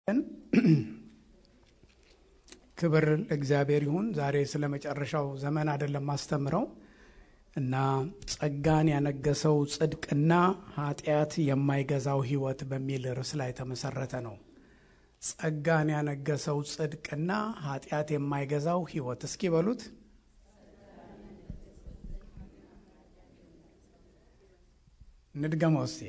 ክብር ለእግዚአብሔር ይሁን። ዛሬ ስለ መጨረሻው ዘመን አይደለም ማስተምረው እና ጸጋን ያነገሰው ጽድቅና ኃጢአት የማይገዛው ሕይወት በሚል ርዕስ ላይ የተመሰረተ ነው። ጸጋን ያነገሰው ጽድቅና ኃጢአት የማይገዛው ሕይወት እስኪ በሉት። እንድገመው እስቲ።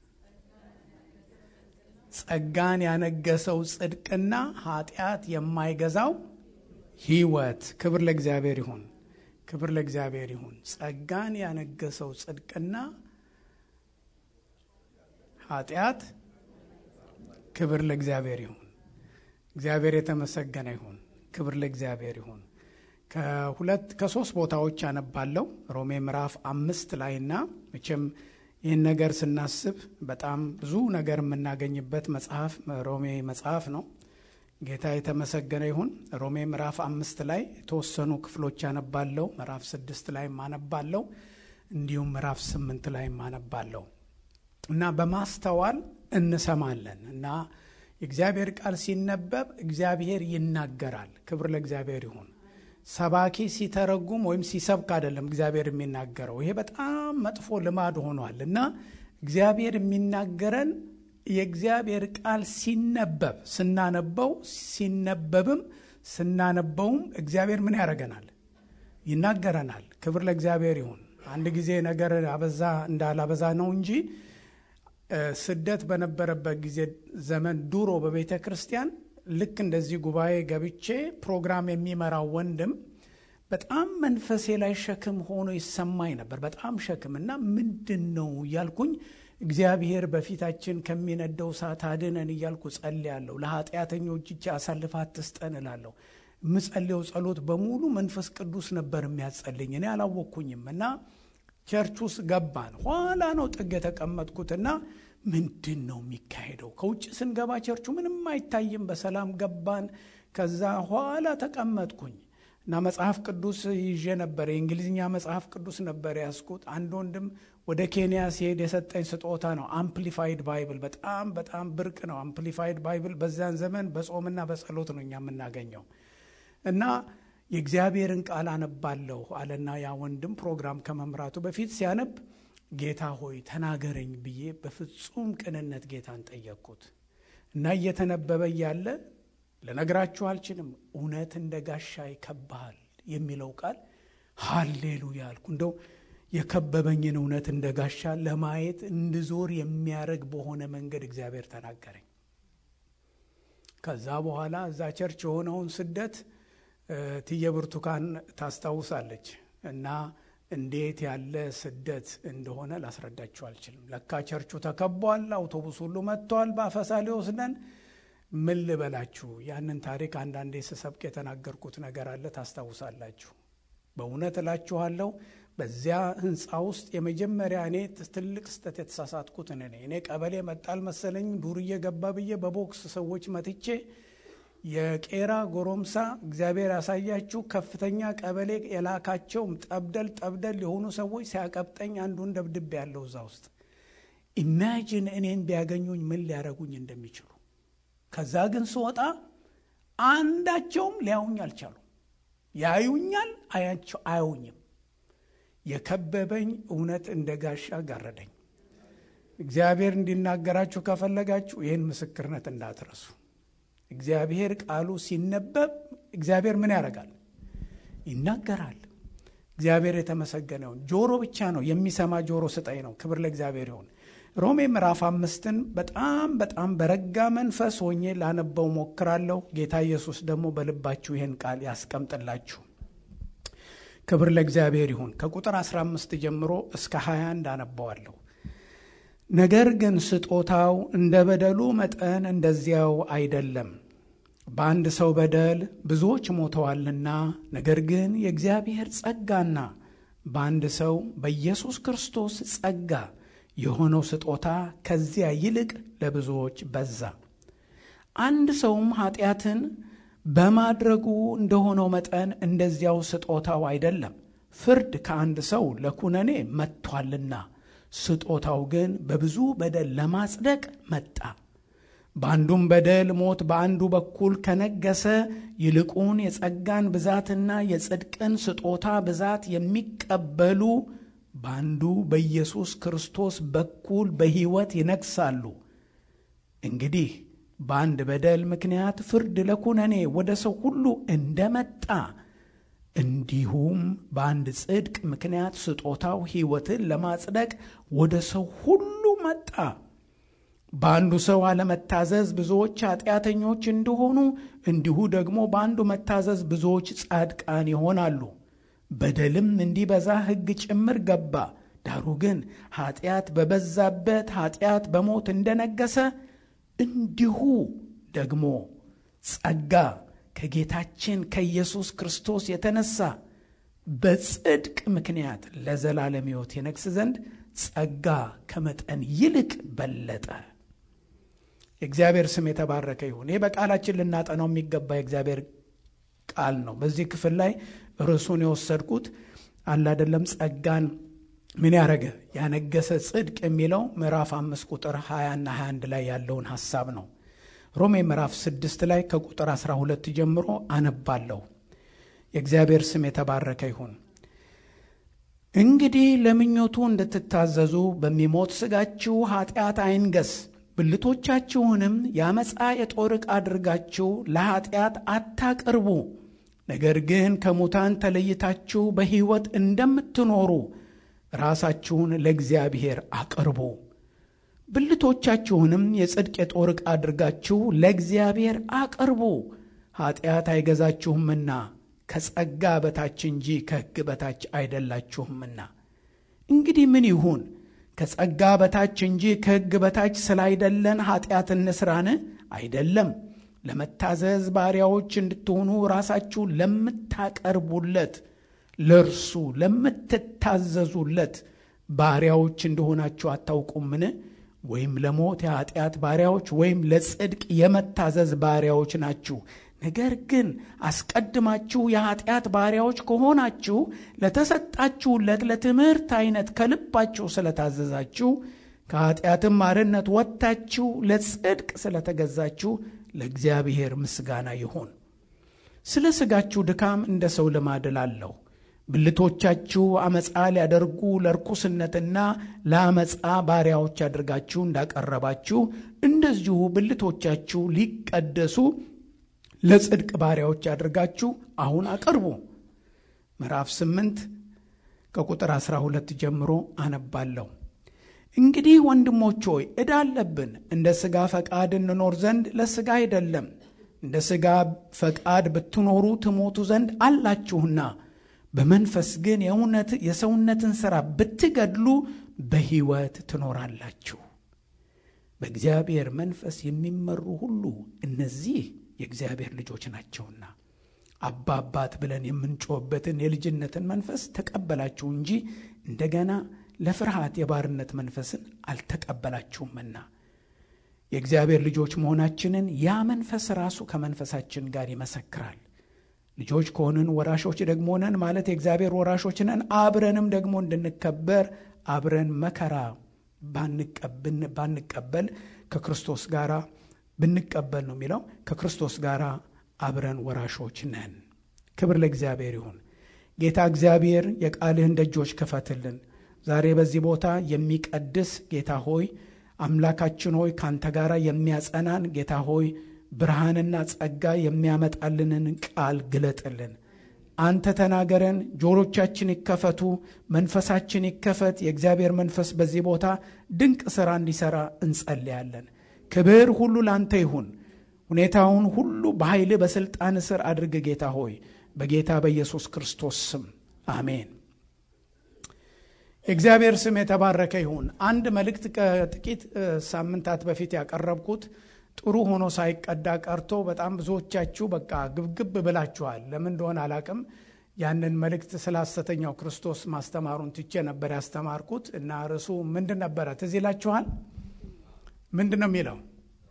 ጸጋን ያነገሰው ጽድቅና ኃጢአት የማይገዛው ሕይወት። ክብር ለእግዚአብሔር ይሁን። ክብር ለእግዚአብሔር ይሁን። ጸጋን ያነገሰው ጽድቅና ኃጢአት። ክብር ለእግዚአብሔር ይሁን። እግዚአብሔር የተመሰገነ ይሁን። ክብር ለእግዚአብሔር ይሁን። ከሁለት ከሶስት ቦታዎች አነባለሁ ሮሜ ምዕራፍ አምስት ላይና መቼም ይህን ነገር ስናስብ በጣም ብዙ ነገር የምናገኝበት መጽሐፍ ሮሜ መጽሐፍ ነው። ጌታ የተመሰገነ ይሁን። ሮሜ ምዕራፍ አምስት ላይ የተወሰኑ ክፍሎች አነባለሁ። ምዕራፍ ስድስት ላይ አነባለሁ። እንዲሁም ምዕራፍ ስምንት ላይ አነባለሁ እና በማስተዋል እንሰማለን እና የእግዚአብሔር ቃል ሲነበብ እግዚአብሔር ይናገራል። ክብር ለእግዚአብሔር ይሁን። ሰባኪ ሲተረጉም ወይም ሲሰብክ አይደለም እግዚአብሔር የሚናገረው። ይሄ በጣም መጥፎ ልማድ ሆኗል እና እግዚአብሔር የሚናገረን የእግዚአብሔር ቃል ሲነበብ ስናነበው ሲነበብም ስናነበውም እግዚአብሔር ምን ያደርገናል? ይናገረናል። ክብር ለእግዚአብሔር ይሁን። አንድ ጊዜ ነገር አበዛ እንዳላበዛ ነው እንጂ ስደት በነበረበት ጊዜ ዘመን ድሮ በቤተ ክርስቲያን ልክ እንደዚህ ጉባኤ ገብቼ ፕሮግራም የሚመራው ወንድም በጣም መንፈሴ ላይ ሸክም ሆኖ ይሰማኝ ነበር። በጣም ሸክም እና ምንድን ነው እያልኩኝ እግዚአብሔር በፊታችን ከሚነደው እሳት አድነን እያልኩ ጸልያለሁ። ለኃጢአተኞች እጅ አሳልፈ አትስጠን እላለሁ። የምጸልየው ጸሎት በሙሉ መንፈስ ቅዱስ ነበር የሚያጸልኝ። እኔ አላወቅኩኝም እና ቸርች ውስጥ ገባን። ኋላ ነው ጥግ የተቀመጥኩትና ምንድን ነው የሚካሄደው? ከውጭ ስንገባ ቸርቹ ምንም አይታይም። በሰላም ገባን። ከዛ ኋላ ተቀመጥኩኝ እና መጽሐፍ ቅዱስ ይዤ ነበር። የእንግሊዝኛ መጽሐፍ ቅዱስ ነበር ያስኩት። አንድ ወንድም ወደ ኬንያ ሲሄድ የሰጠኝ ስጦታ ነው። አምፕሊፋይድ ባይብል በጣም በጣም ብርቅ ነው። አምፕሊፋይድ ባይብል በዚያን ዘመን በጾምና በጸሎት ነው እኛ የምናገኘው እና የእግዚአብሔርን ቃል አነባለሁ አለና ያ ወንድም ፕሮግራም ከመምራቱ በፊት ሲያነብ ጌታ ሆይ ተናገረኝ ብዬ በፍጹም ቅንነት ጌታን ጠየቅኩት እና እየተነበበ እያለ ልነግራችሁ አልችልም፣ እውነት እንደ ጋሻ ይከብሃል የሚለው ቃል ሃሌሉያ አልኩ። እንደው የከበበኝን እውነት እንደ ጋሻ ለማየት እንድዞር የሚያደርግ በሆነ መንገድ እግዚአብሔር ተናገረኝ። ከዛ በኋላ እዛ ቸርች የሆነውን ስደት ትየ ብርቱካን ታስታውሳለች እና እንዴት ያለ ስደት እንደሆነ ላስረዳችሁ አልችልም። ለካ ቸርቹ ተከቧል፣ አውቶቡስ ሁሉ መጥቷል፣ በአፈሳ ሊወስደን። ምን ልበላችሁ፣ ያንን ታሪክ አንዳንዴ ስሰብክ የተናገርኩት ነገር አለ፣ ታስታውሳላችሁ። በእውነት እላችኋለሁ በዚያ ህንፃ ውስጥ የመጀመሪያ እኔ ትልቅ ስህተት የተሳሳትኩት እኔ እኔ ቀበሌ መጣል መሰለኝ ዱርዬ ገባ ብዬ በቦክስ ሰዎች መትቼ የቄራ ጎረምሳ እግዚአብሔር ያሳያችሁ ከፍተኛ ቀበሌ የላካቸው ጠብደል ጠብደል የሆኑ ሰዎች ሲያቀብጠኝ አንዱን ደብድቤ ያለው እዛ ውስጥ ኢማጂን እኔን ቢያገኙኝ ምን ሊያደርጉኝ እንደሚችሉ። ከዛ ግን ስወጣ አንዳቸውም ሊያዩኝ አልቻሉም። ያዩኛል፣ አያቸው አያዩኝም። የከበበኝ እውነት እንደ ጋሻ ጋረደኝ። እግዚአብሔር እንዲናገራችሁ ከፈለጋችሁ ይህን ምስክርነት እንዳትረሱ። እግዚአብሔር ቃሉ ሲነበብ እግዚአብሔር ምን ያደርጋል? ይናገራል። እግዚአብሔር የተመሰገነውን ጆሮ ብቻ ነው የሚሰማ ጆሮ ስጠኝ ነው። ክብር ለእግዚአብሔር ይሁን። ሮሜ ምዕራፍ አምስትን በጣም በጣም በረጋ መንፈስ ሆኜ ላነበው ሞክራለሁ። ጌታ ኢየሱስ ደግሞ በልባችሁ ይህን ቃል ያስቀምጥላችሁ። ክብር ለእግዚአብሔር ይሁን። ከቁጥር 15 ጀምሮ እስከ 21 አነባዋለሁ። ነገር ግን ስጦታው እንደ በደሉ መጠን እንደዚያው አይደለም። በአንድ ሰው በደል ብዙዎች ሞተዋልና፣ ነገር ግን የእግዚአብሔር ጸጋና በአንድ ሰው በኢየሱስ ክርስቶስ ጸጋ የሆነው ስጦታ ከዚያ ይልቅ ለብዙዎች በዛ። አንድ ሰውም ኃጢአትን በማድረጉ እንደሆነው መጠን እንደዚያው ስጦታው አይደለም። ፍርድ ከአንድ ሰው ለኩነኔ መጥቷልና ስጦታው ግን በብዙ በደል ለማጽደቅ መጣ። በአንዱም በደል ሞት በአንዱ በኩል ከነገሰ ይልቁን የጸጋን ብዛትና የጽድቅን ስጦታ ብዛት የሚቀበሉ በአንዱ በኢየሱስ ክርስቶስ በኩል በሕይወት ይነግሳሉ። እንግዲህ በአንድ በደል ምክንያት ፍርድ ለኩነኔ ወደ ሰው ሁሉ እንደመጣ እንዲሁም በአንድ ጽድቅ ምክንያት ስጦታው ሕይወትን ለማጽደቅ ወደ ሰው ሁሉ መጣ። በአንዱ ሰው አለመታዘዝ ብዙዎች ኃጢአተኞች እንደሆኑ እንዲሁ ደግሞ በአንዱ መታዘዝ ብዙዎች ጻድቃን ይሆናሉ። በደልም እንዲበዛ ሕግ ጭምር ገባ። ዳሩ ግን ኃጢአት በበዛበት ኃጢአት በሞት እንደነገሰ እንዲሁ ደግሞ ጸጋ ከጌታችን ከኢየሱስ ክርስቶስ የተነሳ በጽድቅ ምክንያት ለዘላለም ሕይወት የነግስ ዘንድ ጸጋ ከመጠን ይልቅ በለጠ። የእግዚአብሔር ስም የተባረከ ይሁን። ይህ በቃላችን ልናጠናው የሚገባ የእግዚአብሔር ቃል ነው። በዚህ ክፍል ላይ ርዕሱን የወሰድኩት አለ አይደለም ጸጋን ምን ያደረገ ያነገሰ ጽድቅ የሚለው ምዕራፍ አምስት ቁጥር 20 እና 21 ላይ ያለውን ሐሳብ ነው። ሮሜ ምዕራፍ 6 ላይ ከቁጥር 12 ጀምሮ አነባለሁ። የእግዚአብሔር ስም የተባረከ ይሁን። እንግዲህ ለምኞቱ እንድትታዘዙ በሚሞት ሥጋችሁ ኃጢአት አይንገስ፣ ብልቶቻችሁንም የአመፃ የጦር ዕቃ አድርጋችሁ ለኃጢአት አታቅርቡ። ነገር ግን ከሙታን ተለይታችሁ በሕይወት እንደምትኖሩ ራሳችሁን ለእግዚአብሔር አቅርቡ። ብልቶቻችሁንም የጽድቅ የጦር ዕቃ አድርጋችሁ ለእግዚአብሔር አቅርቡ። ኃጢአት አይገዛችሁምና ከጸጋ በታች እንጂ ከሕግ በታች አይደላችሁምና። እንግዲህ ምን ይሁን? ከጸጋ በታች እንጂ ከሕግ በታች ስላይደለን ኃጢአት እንስራን? አይደለም። ለመታዘዝ ባሪያዎች እንድትሆኑ ራሳችሁ ለምታቀርቡለት ለእርሱ ለምትታዘዙለት ባሪያዎች እንደሆናችሁ አታውቁምን? ወይም ለሞት የኃጢአት ባሪያዎች ወይም ለጽድቅ የመታዘዝ ባሪያዎች ናችሁ። ነገር ግን አስቀድማችሁ የኃጢአት ባሪያዎች ከሆናችሁ ለተሰጣችሁለት ለትምህርት አይነት ከልባችሁ ስለታዘዛችሁ ከኃጢአትም አርነት ወጥታችሁ ለጽድቅ ስለተገዛችሁ ለእግዚአብሔር ምስጋና ይሁን። ስለ ሥጋችሁ ድካም እንደ ሰው ልማድ እላለሁ። ብልቶቻችሁ አመፃ ሊያደርጉ ለርኩስነትና ለአመፃ ባሪያዎች አድርጋችሁ እንዳቀረባችሁ እንደዚሁ ብልቶቻችሁ ሊቀደሱ ለጽድቅ ባሪያዎች አድርጋችሁ አሁን አቅርቡ። ምዕራፍ 8 ከቁጥር 12 ጀምሮ አነባለሁ። እንግዲህ ወንድሞች ሆይ ዕዳ አለብን፣ እንደ ሥጋ ፈቃድ እንኖር ዘንድ ለሥጋ አይደለም። እንደ ሥጋ ፈቃድ ብትኖሩ ትሞቱ ዘንድ አላችሁና በመንፈስ ግን የእውነት የሰውነትን ሥራ ብትገድሉ በሕይወት ትኖራላችሁ። በእግዚአብሔር መንፈስ የሚመሩ ሁሉ እነዚህ የእግዚአብሔር ልጆች ናቸውና አባ አባት ብለን የምንጮህበትን የልጅነትን መንፈስ ተቀበላችሁ እንጂ እንደገና ለፍርሃት የባርነት መንፈስን አልተቀበላችሁምና የእግዚአብሔር ልጆች መሆናችንን ያ መንፈስ ራሱ ከመንፈሳችን ጋር ይመሰክራል። ልጆች ከሆንን ወራሾች ደግሞ ነን ማለት የእግዚአብሔር ወራሾች ነን። አብረንም ደግሞ እንድንከበር አብረን መከራ ባንቀበል ከክርስቶስ ጋር ብንቀበል ነው የሚለው ከክርስቶስ ጋር አብረን ወራሾች ነን። ክብር ለእግዚአብሔር ይሁን። ጌታ እግዚአብሔር የቃልህን ደጆች ክፈትልን። ዛሬ በዚህ ቦታ የሚቀድስ ጌታ ሆይ አምላካችን ሆይ ካንተ ጋር የሚያጸናን ጌታ ሆይ ብርሃንና ጸጋ የሚያመጣልንን ቃል ግለጥልን። አንተ ተናገረን፣ ጆሮቻችን ይከፈቱ፣ መንፈሳችን ይከፈት። የእግዚአብሔር መንፈስ በዚህ ቦታ ድንቅ ሥራ እንዲሠራ እንጸልያለን። ክብር ሁሉ ላንተ ይሁን። ሁኔታውን ሁሉ በኃይል በሥልጣን ስር አድርግ ጌታ ሆይ በጌታ በኢየሱስ ክርስቶስ ስም አሜን። የእግዚአብሔር ስም የተባረከ ይሁን። አንድ መልእክት ከጥቂት ሳምንታት በፊት ያቀረብኩት ጥሩ ሆኖ ሳይቀዳ ቀርቶ በጣም ብዙዎቻችሁ በቃ ግብግብ ብላችኋል። ለምን እንደሆነ አላቅም። ያንን መልእክት ስለ ሐሰተኛው ክርስቶስ ማስተማሩን ትቼ ነበር ያስተማርኩት እና ርዕሱ ምንድን ነበረ? ትዝ ይላችኋል? ምንድን ነው የሚለው?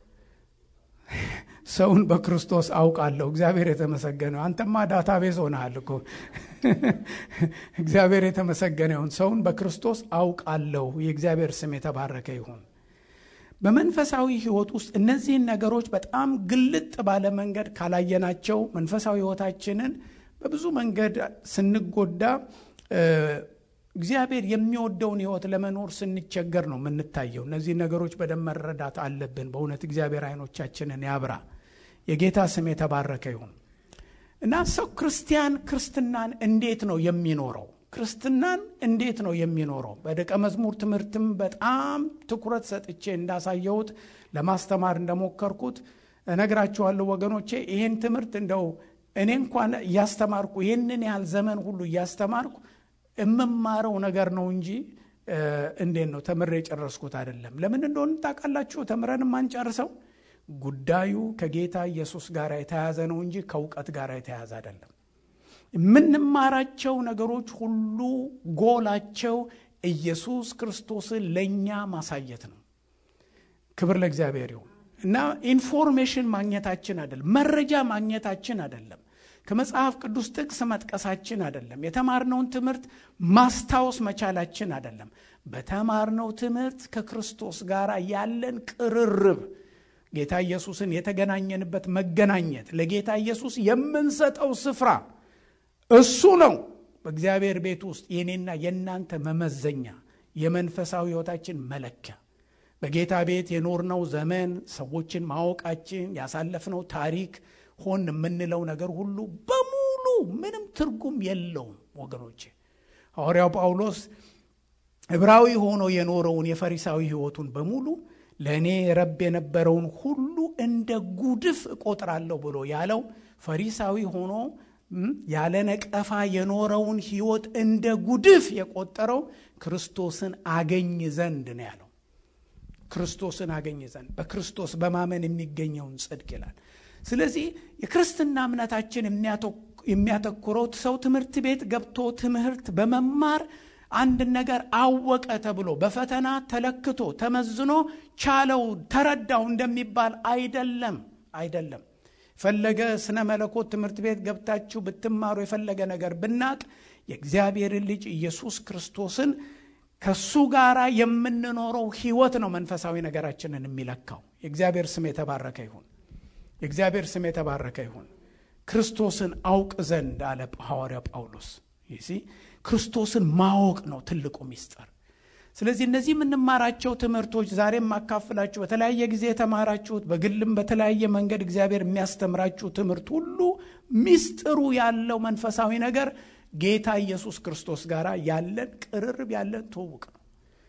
ሰውን በክርስቶስ አውቃለሁ። እግዚአብሔር የተመሰገነው አንተማ ዳታቤዝ ሆነሃል እኮ። እግዚአብሔር የተመሰገነ ይሁን። ሰውን በክርስቶስ አውቃለሁ። የእግዚአብሔር ስም የተባረከ ይሁን። በመንፈሳዊ ህይወት ውስጥ እነዚህን ነገሮች በጣም ግልጥ ባለ መንገድ ካላየናቸው መንፈሳዊ ህይወታችንን በብዙ መንገድ ስንጎዳ እግዚአብሔር የሚወደውን ህይወት ለመኖር ስንቸገር ነው የምንታየው። እነዚህ ነገሮች በደንብ መረዳት አለብን። በእውነት እግዚአብሔር አይኖቻችንን ያብራ። የጌታ ስም የተባረከ ይሁን እና ሰው ክርስቲያን ክርስትናን እንዴት ነው የሚኖረው? ክርስትናን እንዴት ነው የሚኖረው? በደቀ መዝሙር ትምህርትም በጣም ትኩረት ሰጥቼ እንዳሳየሁት ለማስተማር እንደሞከርኩት እነግራችኋለሁ ወገኖቼ። ይህን ትምህርት እንደው እኔ እንኳን እያስተማርኩ ይህንን ያህል ዘመን ሁሉ እያስተማርኩ የምማረው ነገር ነው እንጂ እንዴት ነው ተምሬ የጨረስኩት አይደለም። ለምን እንደሆነ ታውቃላችሁ? ተምረን የማንጨርሰው ጉዳዩ ከጌታ ኢየሱስ ጋር የተያያዘ ነው እንጂ ከእውቀት ጋር የተያያዘ አይደለም። የምንማራቸው ነገሮች ሁሉ ጎላቸው ኢየሱስ ክርስቶስን ለእኛ ማሳየት ነው። ክብር ለእግዚአብሔር ይሁን እና ኢንፎርሜሽን ማግኘታችን አይደለም፣ መረጃ ማግኘታችን አይደለም፣ ከመጽሐፍ ቅዱስ ጥቅስ መጥቀሳችን አይደለም፣ የተማርነውን ትምህርት ማስታወስ መቻላችን አይደለም። በተማርነው ትምህርት ከክርስቶስ ጋር ያለን ቅርርብ ጌታ ኢየሱስን የተገናኘንበት መገናኘት ለጌታ ኢየሱስ የምንሰጠው ስፍራ እሱ ነው። በእግዚአብሔር ቤት ውስጥ የኔና የእናንተ መመዘኛ፣ የመንፈሳዊ ሕይወታችን መለኪያ በጌታ ቤት የኖርነው ዘመን፣ ሰዎችን ማወቃችን፣ ያሳለፍነው ታሪክ ሆን የምንለው ነገር ሁሉ በሙሉ ምንም ትርጉም የለውም ወገኖቼ። ሐዋርያው ጳውሎስ ዕብራዊ ሆኖ የኖረውን የፈሪሳዊ ሕይወቱን በሙሉ ለእኔ ረብ የነበረውን ሁሉ እንደ ጉድፍ እቆጥራለሁ ብሎ ያለው ፈሪሳዊ ሆኖ ያለ ነቀፋ የኖረውን ሕይወት እንደ ጉድፍ የቆጠረው ክርስቶስን አገኝ ዘንድ ነው ያለው። ክርስቶስን አገኝ ዘንድ በክርስቶስ በማመን የሚገኘውን ጽድቅ ይላል። ስለዚህ የክርስትና እምነታችን የሚያተኩረው ሰው ትምህርት ቤት ገብቶ ትምህርት በመማር አንድ ነገር አወቀ ተብሎ በፈተና ተለክቶ ተመዝኖ ቻለው ተረዳው እንደሚባል አይደለም አይደለም። የፈለገ ስነ መለኮት ትምህርት ቤት ገብታችሁ ብትማሩ የፈለገ ነገር ብናቅ የእግዚአብሔርን ልጅ ኢየሱስ ክርስቶስን ከሱ ጋር የምንኖረው ህይወት ነው መንፈሳዊ ነገራችንን የሚለካው። የእግዚአብሔር ስም የተባረከ ይሁን። የእግዚአብሔር ስም የተባረከ ይሁን። ክርስቶስን አውቅ ዘንድ አለ ሐዋርያ ጳውሎስ። ይህ ክርስቶስን ማወቅ ነው ትልቁ ሚስጥር። ስለዚህ እነዚህ የምንማራቸው ትምህርቶች ዛሬ የማካፍላችሁ በተለያየ ጊዜ የተማራችሁት በግልም በተለያየ መንገድ እግዚአብሔር የሚያስተምራችሁ ትምህርት ሁሉ ሚስጥሩ ያለው መንፈሳዊ ነገር ጌታ ኢየሱስ ክርስቶስ ጋር ያለን ቅርርብ ያለን ትውውቅ ነው።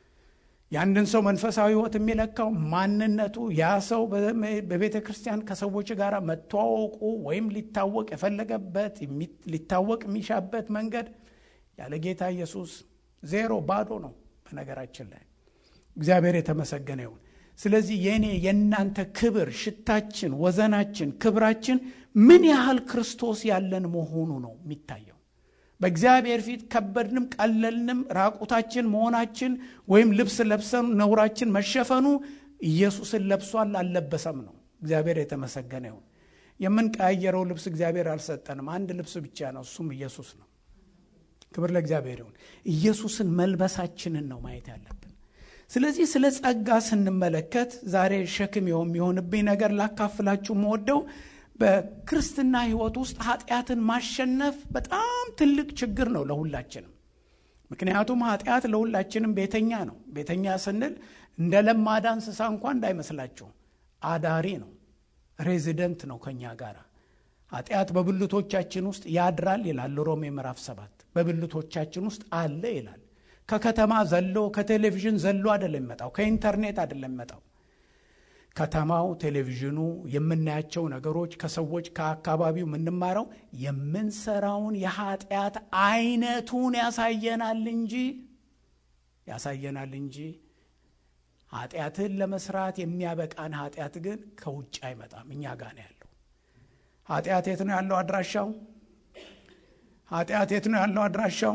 የአንድን ሰው መንፈሳዊ ህይወት የሚለካው ማንነቱ ያ ሰው በቤተ ክርስቲያን ከሰዎች ጋር መተዋወቁ ወይም ሊታወቅ የፈለገበት ሊታወቅ የሚሻበት መንገድ ያለ ጌታ ኢየሱስ ዜሮ ባዶ ነው። በነገራችን ላይ እግዚአብሔር የተመሰገነ ይሁን። ስለዚህ የእኔ የእናንተ ክብር፣ ሽታችን፣ ወዘናችን፣ ክብራችን ምን ያህል ክርስቶስ ያለን መሆኑ ነው የሚታየው። በእግዚአብሔር ፊት ከበድንም ቀለልንም ራቁታችን መሆናችን ወይም ልብስ ለብሰን ነውራችን መሸፈኑ ኢየሱስን ለብሷል አልለበሰም ነው። እግዚአብሔር የተመሰገነ ይሁን። የምንቀያየረው ልብስ እግዚአብሔር አልሰጠንም። አንድ ልብስ ብቻ ነው፣ እሱም ኢየሱስ ነው። ክብር ለእግዚአብሔር ይሁን። ኢየሱስን መልበሳችንን ነው ማየት ያለብን። ስለዚህ ስለ ጸጋ ስንመለከት ዛሬ ሸክም የሚሆንብኝ ነገር ላካፍላችሁ መወደው በክርስትና ሕይወት ውስጥ ኃጢአትን ማሸነፍ በጣም ትልቅ ችግር ነው ለሁላችንም። ምክንያቱም ኃጢአት ለሁላችንም ቤተኛ ነው። ቤተኛ ስንል እንደ ለማዳ እንስሳ እንኳ እንዳይመስላችሁ አዳሪ ነው፣ ሬዚደንት ነው ከኛ ጋር። ኃጢአት በብልቶቻችን ውስጥ ያድራል ይላል ሮሜ ምዕራፍ ሰባት በብልቶቻችን ውስጥ አለ ይላል። ከከተማ ዘሎ ከቴሌቪዥን ዘሎ አይደለም የሚመጣው፣ ከኢንተርኔት አይደለም የሚመጣው ከተማው፣ ቴሌቪዥኑ፣ የምናያቸው ነገሮች፣ ከሰዎች ከአካባቢው የምንማረው የምንሰራውን የኃጢአት አይነቱን ያሳየናል እንጂ ያሳየናል እንጂ ኃጢአትን ለመስራት የሚያበቃን ኃጢአት ግን ከውጭ አይመጣም፣ እኛ ጋር ነው ያለው። ኃጢአት የት ነው ያለው አድራሻው? ኃጢአት የት ነው ያለው አድራሻው?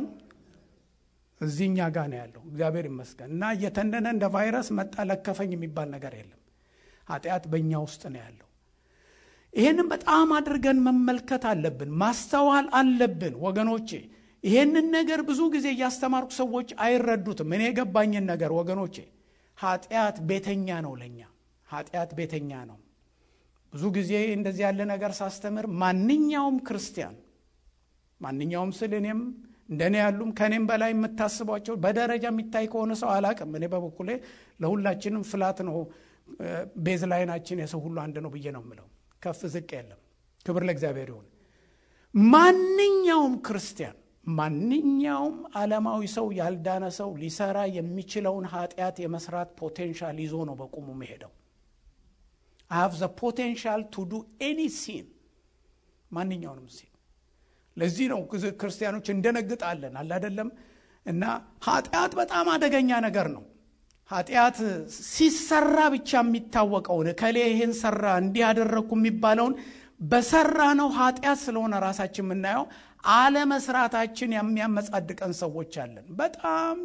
እዚህ እኛ ጋር ነው ያለው። እግዚአብሔር ይመስገን እና እየተንደነ እንደ ቫይረስ መጣ ለከፈኝ የሚባል ነገር የለም። ኃጢአት በእኛ ውስጥ ነው ያለው። ይህንን በጣም አድርገን መመልከት አለብን፣ ማስተዋል አለብን ወገኖቼ። ይሄንን ነገር ብዙ ጊዜ እያስተማርኩ ሰዎች አይረዱትም። እኔ የገባኝን ነገር ወገኖቼ፣ ኃጢአት ቤተኛ ነው ለኛ ኃጢአት ቤተኛ ነው ብዙ ጊዜ እንደዚህ ያለ ነገር ሳስተምር ማንኛውም ክርስቲያን ማንኛውም ስል እኔም እንደኔ ያሉም ከእኔም በላይ የምታስቧቸው በደረጃ የሚታይ ከሆነ ሰው አላቅም እኔ በበኩሌ ለሁላችንም ፍላት ነው ቤዝ ላይናችን የሰው ሁሉ አንድ ነው ብዬ ነው የምለው ከፍ ዝቅ የለም ክብር ለእግዚአብሔር ይሁን ማንኛውም ክርስቲያን ማንኛውም ዓለማዊ ሰው ያልዳነ ሰው ሊሰራ የሚችለውን ኃጢአት የመስራት ፖቴንሻል ይዞ ነው በቁሙ መሄደው አይ ሃቭ ዘ ፖቴንሻል ቱ ዱ ኤኒ ሲን ማንኛውንም ሲን ለዚህ ነው ክርስቲያኖች እንደነግጣለን አለ አይደለም እና ኃጢአት በጣም አደገኛ ነገር ነው ኃጢአት ሲሰራ ብቻ የሚታወቀውን ከሌ ይህን ሰራ እንዲህ ያደረግኩ የሚባለውን በሰራ ነው ኃጢአት ስለሆነ ራሳችን የምናየው አለመስራታችን የሚያመጻድቀን ሰዎች አለን በጣም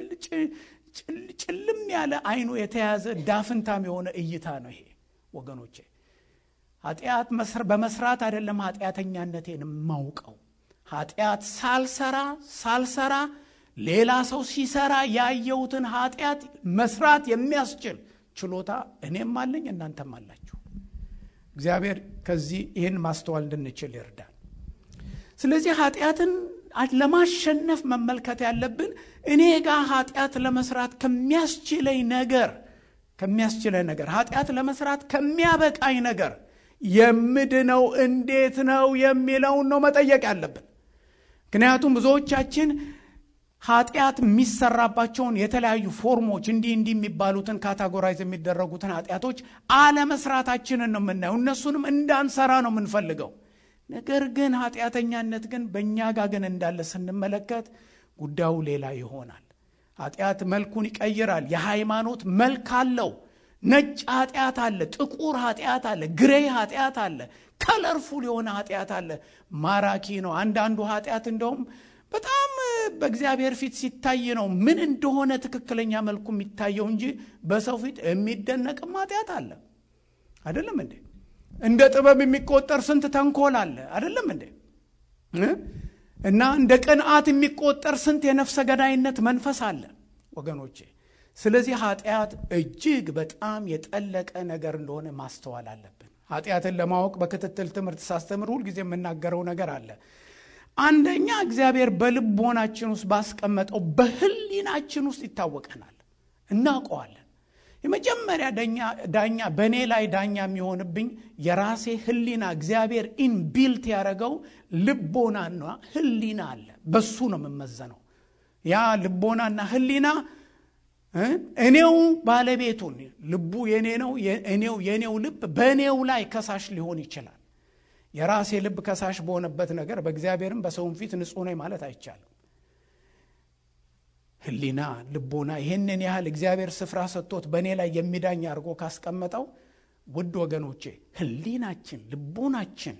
ጭልም ያለ አይኑ የተያዘ ዳፍንታም የሆነ እይታ ነው ይሄ ወገኖቼ ኃጢአት በመስራት አይደለም ኃጢአተኛነቴን የማውቀው ኃጢአት ሳልሰራ ሳልሰራ ሌላ ሰው ሲሰራ ያየሁትን ኃጢአት መስራት የሚያስችል ችሎታ እኔም አለኝ እናንተም አላችሁ እግዚአብሔር ከዚህ ይህን ማስተዋል እንድንችል ይርዳል ስለዚህ ኃጢአትን ለማሸነፍ መመልከት ያለብን እኔ ጋር ኃጢአት ለመስራት ከሚያስችለኝ ነገር ከሚያስችለኝ ነገር ኃጢአት ለመስራት ከሚያበቃኝ ነገር የምድነው እንዴት ነው የሚለውን ነው መጠየቅ ያለብን ምክንያቱም ብዙዎቻችን ኃጢአት የሚሰራባቸውን የተለያዩ ፎርሞች እንዲህ እንዲህ የሚባሉትን ካታጎራይዝ የሚደረጉትን ኃጢአቶች አለመስራታችንን ነው የምናየው እነሱንም እንዳንሰራ ነው የምንፈልገው ነገር ግን ኃጢአተኛነት ግን በእኛ ጋር ግን እንዳለ ስንመለከት ጉዳዩ ሌላ ይሆናል ኃጢአት መልኩን ይቀይራል የሃይማኖት መልክ አለው ነጭ ኃጢአት አለ ጥቁር ኃጢአት አለ ግሬ ኃጢአት አለ ከለርፉል የሆነ ኃጢአት አለ ማራኪ ነው አንዳንዱ ኃጢአት እንደውም በጣም በእግዚአብሔር ፊት ሲታይ ነው ምን እንደሆነ ትክክለኛ መልኩ የሚታየው እንጂ በሰው ፊት የሚደነቅም ኃጢአት አለ አይደለም እንዴ እንደ ጥበብ የሚቆጠር ስንት ተንኮል አለ አይደለም እንዴ እና እንደ ቅንዓት የሚቆጠር ስንት የነፍሰ ገዳይነት መንፈስ አለ ወገኖቼ ስለዚህ ኃጢአት እጅግ በጣም የጠለቀ ነገር እንደሆነ ማስተዋል አለብን ኃጢአትን ለማወቅ በክትትል ትምህርት ሳስተምር ሁልጊዜ የምናገረው ነገር አለ አንደኛ እግዚአብሔር በልቦናችን ውስጥ ባስቀመጠው በህሊናችን ውስጥ ይታወቀናል እናውቀዋለን የመጀመሪያ ዳኛ በእኔ ላይ ዳኛ የሚሆንብኝ የራሴ ህሊና እግዚአብሔር ኢንቢልት ያደረገው ልቦናና ህሊና አለ በሱ ነው የምመዘነው ያ ልቦናና ህሊና እኔው ባለቤቱን ልቡ የኔ ነው እኔው የኔው ልብ በእኔው ላይ ከሳሽ ሊሆን ይችላል የራሴ ልብ ከሳሽ በሆነበት ነገር በእግዚአብሔርም በሰውም ፊት ንጹህ ነኝ ማለት አይቻልም ህሊና ልቦና ይህንን ያህል እግዚአብሔር ስፍራ ሰጥቶት በእኔ ላይ የሚዳኝ አድርጎ ካስቀመጠው ውድ ወገኖቼ ህሊናችን ልቦናችን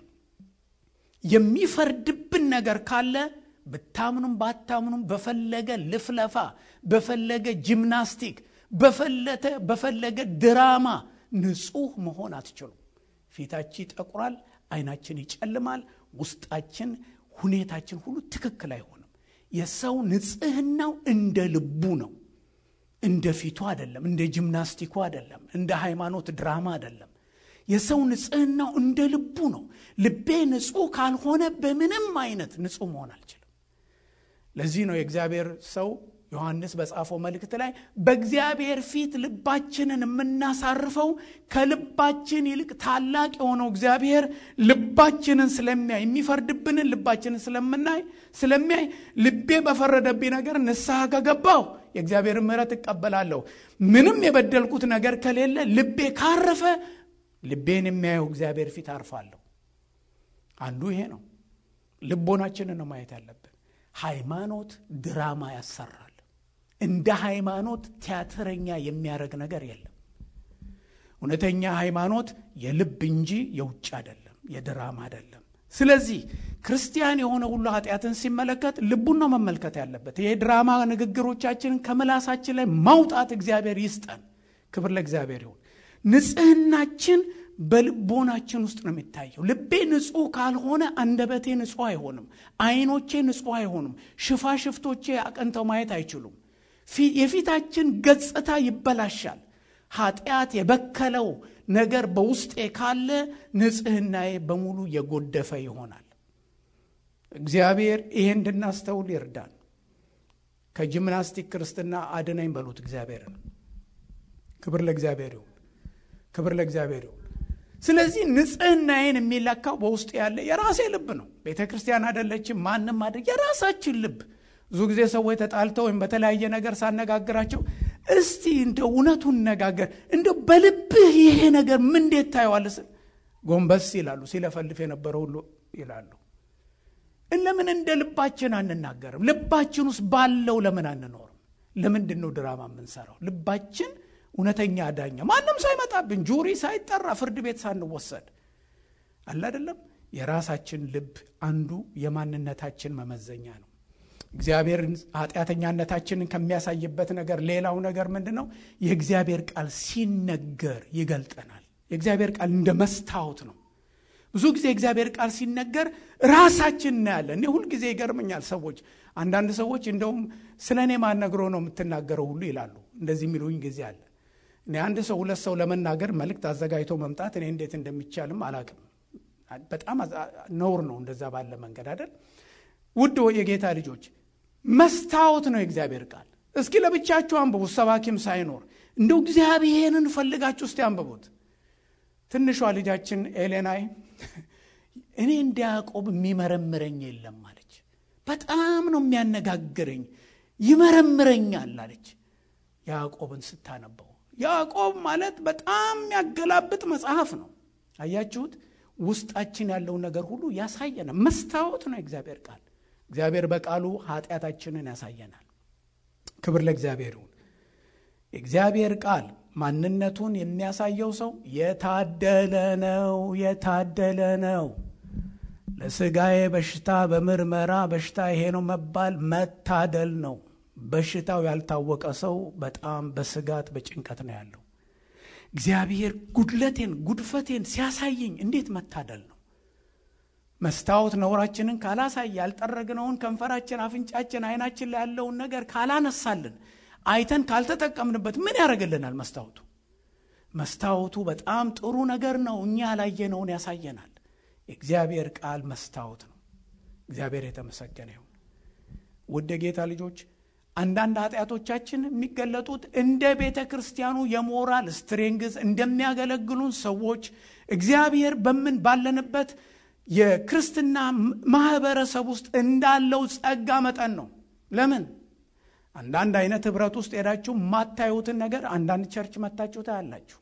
የሚፈርድብን ነገር ካለ ብታምኑም ባታምኑም በፈለገ ልፍለፋ በፈለገ ጂምናስቲክ በፈለገ ድራማ ንጹህ መሆን አትችሉም ፊታችን ይጠቁራል አይናችን ይጨልማል ውስጣችን ሁኔታችን ሁሉ ትክክል አይሆንም የሰው ንጽህናው እንደ ልቡ ነው እንደ ፊቱ አይደለም እንደ ጂምናስቲኩ አይደለም እንደ ሃይማኖት ድራማ አይደለም የሰው ንጽህናው እንደ ልቡ ነው ልቤ ንጹህ ካልሆነ በምንም አይነት ንጹህ መሆን አልችልም ለዚህ ነው የእግዚአብሔር ሰው ዮሐንስ በጻፈው መልእክት ላይ በእግዚአብሔር ፊት ልባችንን የምናሳርፈው ከልባችን ይልቅ ታላቅ የሆነው እግዚአብሔር ልባችንን ስለሚያይ የሚፈርድብንን ልባችንን ስለምናይ ስለሚያይ ልቤ በፈረደብኝ ነገር ንስሐ ከገባው የእግዚአብሔር ምሕረት እቀበላለሁ ምንም የበደልኩት ነገር ከሌለ ልቤ ካረፈ ልቤን የሚያየው እግዚአብሔር ፊት አርፋለሁ አንዱ ይሄ ነው ልቦናችንን ነው ማየት ያለብን ሃይማኖት ድራማ ያሰራል እንደ ሃይማኖት ቲያትረኛ የሚያደርግ ነገር የለም እውነተኛ ሃይማኖት የልብ እንጂ የውጭ አይደለም የድራማ አይደለም ስለዚህ ክርስቲያን የሆነ ሁሉ ኃጢአትን ሲመለከት ልቡን ነው መመልከት ያለበት ይሄ ድራማ ንግግሮቻችንን ከምላሳችን ላይ ማውጣት እግዚአብሔር ይስጠን ክብር ለእግዚአብሔር ይሁን ንጽህናችን በልቦናችን ውስጥ ነው የሚታየው ልቤ ንጹህ ካልሆነ አንደበቴ ንጹህ አይሆንም አይኖቼ ንጹህ አይሆኑም ሽፋሽፍቶቼ አቀንተው ማየት አይችሉም የፊታችን ገጽታ ይበላሻል። ኃጢአት የበከለው ነገር በውስጤ ካለ ንጽህናዬ በሙሉ የጎደፈ ይሆናል። እግዚአብሔር ይሄ እንድናስተውል ይርዳን። ከጂምናስቲክ ክርስትና አድነኝ በሉት እግዚአብሔርን። ክብር ለእግዚአብሔር ይሁን። ክብር ለእግዚአብሔር ይሁን። ስለዚህ ንጽህናዬን የሚለካው በውስጥ ያለ የራሴ ልብ ነው። ቤተ ክርስቲያን አደለችም፣ ማንም አደ የራሳችን ልብ። ብዙ ጊዜ ሰዎች ተጣልተው ወይም በተለያየ ነገር ሳነጋግራቸው እስቲ እንደ እውነቱን ነጋገር እንደ በልብህ ይሄ ነገር ምን እንዴት ታየዋለህ ስል ጎንበስ ይላሉ። ሲለፈልፍ የነበረ ሁሉ ይላሉ። ለምን እንደ ልባችን አንናገርም? ልባችን ውስጥ ባለው ለምን አንኖርም? ለምንድን ነው ድራማ የምንሰራው? ልባችን እውነተኛ ዳኛ ማንም ሳይመጣብን ጁሪ ሳይጠራ ፍርድ ቤት ሳንወሰድ አለ አይደለም። የራሳችን ልብ አንዱ የማንነታችን መመዘኛ ነው። እግዚአብሔር ኃጢአተኛነታችንን ከሚያሳይበት ነገር ሌላው ነገር ምንድን ነው? የእግዚአብሔር ቃል ሲነገር ይገልጠናል። የእግዚአብሔር ቃል እንደ መስታወት ነው። ብዙ ጊዜ የእግዚአብሔር ቃል ሲነገር ራሳችን እናያለን። እኔ ሁልጊዜ ይገርመኛል። ሰዎች አንዳንድ ሰዎች እንደውም ስለ እኔ ማን ነግሮ ነው የምትናገረው ሁሉ ይላሉ። እንደዚህ የሚሉኝ ጊዜ አለ። እኔ አንድ ሰው ሁለት ሰው ለመናገር መልእክት አዘጋጅቶ መምጣት እኔ እንዴት እንደሚቻልም አላቅም። በጣም ነውር ነው እንደዛ ባለ መንገድ አይደል። ውድ የጌታ ልጆች መስታወት ነው የእግዚአብሔር ቃል። እስኪ ለብቻችሁ አንብቡት፣ ሰባኪም ሳይኖር እንደው እግዚአብሔርን ፈልጋችሁ እስቲ አንብቡት። ትንሿ ልጃችን ኤሌናይ እኔ እንደ ያዕቆብ የሚመረምረኝ የለም አለች። በጣም ነው የሚያነጋግረኝ፣ ይመረምረኛል አለች። ያዕቆብን ስታነበው ያዕቆብ ማለት በጣም የሚያገላብጥ መጽሐፍ ነው። አያችሁት? ውስጣችን ያለውን ነገር ሁሉ ያሳየናል። መስታወት ነው የእግዚአብሔር ቃል። እግዚአብሔር በቃሉ ኃጢአታችንን ያሳየናል። ክብር ለእግዚአብሔር ይሁን። የእግዚአብሔር ቃል ማንነቱን የሚያሳየው ሰው የታደለ ነው፣ የታደለ ነው። ለስጋዬ በሽታ በምርመራ በሽታ ይሄ ነው መባል መታደል ነው። በሽታው ያልታወቀ ሰው በጣም በስጋት በጭንቀት ነው ያለው። እግዚአብሔር ጉድለቴን ጉድፈቴን ሲያሳየኝ እንዴት መታደል ነው። መስታወት ነውራችንን ካላሳየ ያልጠረግነውን ከንፈራችን፣ አፍንጫችን፣ አይናችን ላይ ያለውን ነገር ካላነሳልን አይተን ካልተጠቀምንበት ምን ያደርግልናል? መስታወቱ መስታወቱ በጣም ጥሩ ነገር ነው። እኛ ያላየነውን ያሳየናል። የእግዚአብሔር ቃል መስታወት ነው። እግዚአብሔር የተመሰገነ ይሁን። ውድ የጌታ ልጆች አንዳንድ ኃጢአቶቻችን የሚገለጡት እንደ ቤተ ክርስቲያኑ የሞራል ስትሬንግዝ እንደሚያገለግሉን ሰዎች እግዚአብሔር በምን ባለንበት የክርስትና ማህበረሰብ ውስጥ እንዳለው ጸጋ መጠን ነው። ለምን አንዳንድ አይነት ህብረት ውስጥ ሄዳችሁ የማታዩትን ነገር አንዳንድ ቸርች መታችሁ ታያላችሁ።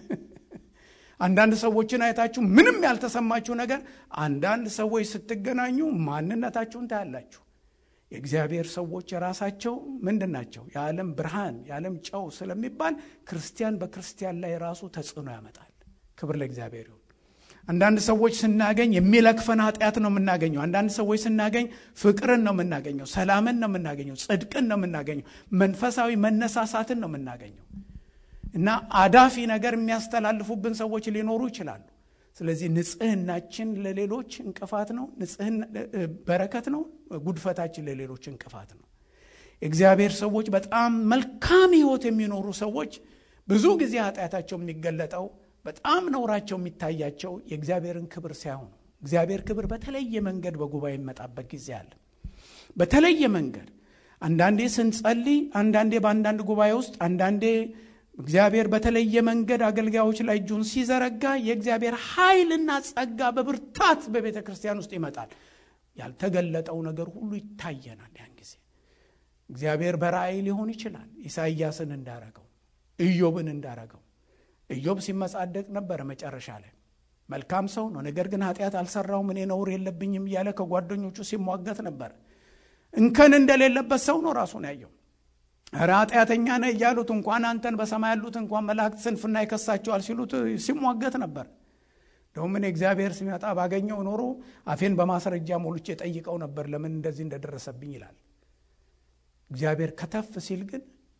አንዳንድ ሰዎችን አይታችሁ ምንም ያልተሰማችሁ ነገር አንዳንድ ሰዎች ስትገናኙ ማንነታችሁን ታያላችሁ። የእግዚአብሔር ሰዎች የራሳቸው ምንድን ናቸው? የዓለም ብርሃን የዓለም ጨው ስለሚባል ክርስቲያን በክርስቲያን ላይ ራሱ ተጽዕኖ ያመጣል። ክብር ለእግዚአብሔር ይሁን። አንዳንድ ሰዎች ስናገኝ የሚለክፈን ኃጢአት ነው የምናገኘው። አንዳንድ ሰዎች ስናገኝ ፍቅርን ነው የምናገኘው፣ ሰላምን ነው የምናገኘው፣ ጽድቅን ነው የምናገኘው፣ መንፈሳዊ መነሳሳትን ነው የምናገኘው እና አዳፊ ነገር የሚያስተላልፉብን ሰዎች ሊኖሩ ይችላሉ። ስለዚህ ንጽህናችን ለሌሎች እንቅፋት ነው፣ በረከት ነው። ጉድፈታችን ለሌሎች እንቅፋት ነው። የእግዚአብሔር ሰዎች በጣም መልካም ሕይወት የሚኖሩ ሰዎች ብዙ ጊዜ ኃጢአታቸው የሚገለጠው በጣም ነውራቸው የሚታያቸው የእግዚአብሔርን ክብር ሳይሆኑ እግዚአብሔር ክብር በተለየ መንገድ በጉባኤ የሚመጣበት ጊዜ አለ። በተለየ መንገድ አንዳንዴ ስንጸልይ፣ አንዳንዴ በአንዳንድ ጉባኤ ውስጥ፣ አንዳንዴ እግዚአብሔር በተለየ መንገድ አገልጋዮች ላይ እጁን ሲዘረጋ የእግዚአብሔር ኃይልና ጸጋ በብርታት በቤተ ክርስቲያን ውስጥ ይመጣል። ያልተገለጠው ነገር ሁሉ ይታየናል። ያን ጊዜ እግዚአብሔር በራእይ ሊሆን ይችላል። ኢሳይያስን እንዳረገው፣ ኢዮብን እንዳረገው ኢዮብ ሲመጻደቅ ነበረ። መጨረሻ ላይ መልካም ሰው ነው፣ ነገር ግን ኃጢአት አልሰራውም እኔ ነውር የለብኝም እያለ ከጓደኞቹ ሲሟገት ነበር። እንከን እንደሌለበት ሰው ነው ራሱን ያየው። ኧረ ኃጢአተኛ ነህ እያሉት እንኳን አንተን በሰማይ ያሉት እንኳን መላእክት ስንፍና ይከሳቸዋል ሲሉት ሲሟገት ነበር። እንደውም እኔ እግዚአብሔር ሲመጣ ባገኘው ኖሮ አፌን በማስረጃ ሞልቼ ጠይቀው ነበር ለምን እንደዚህ እንደደረሰብኝ ይላል። እግዚአብሔር ከተፍ ሲል ግን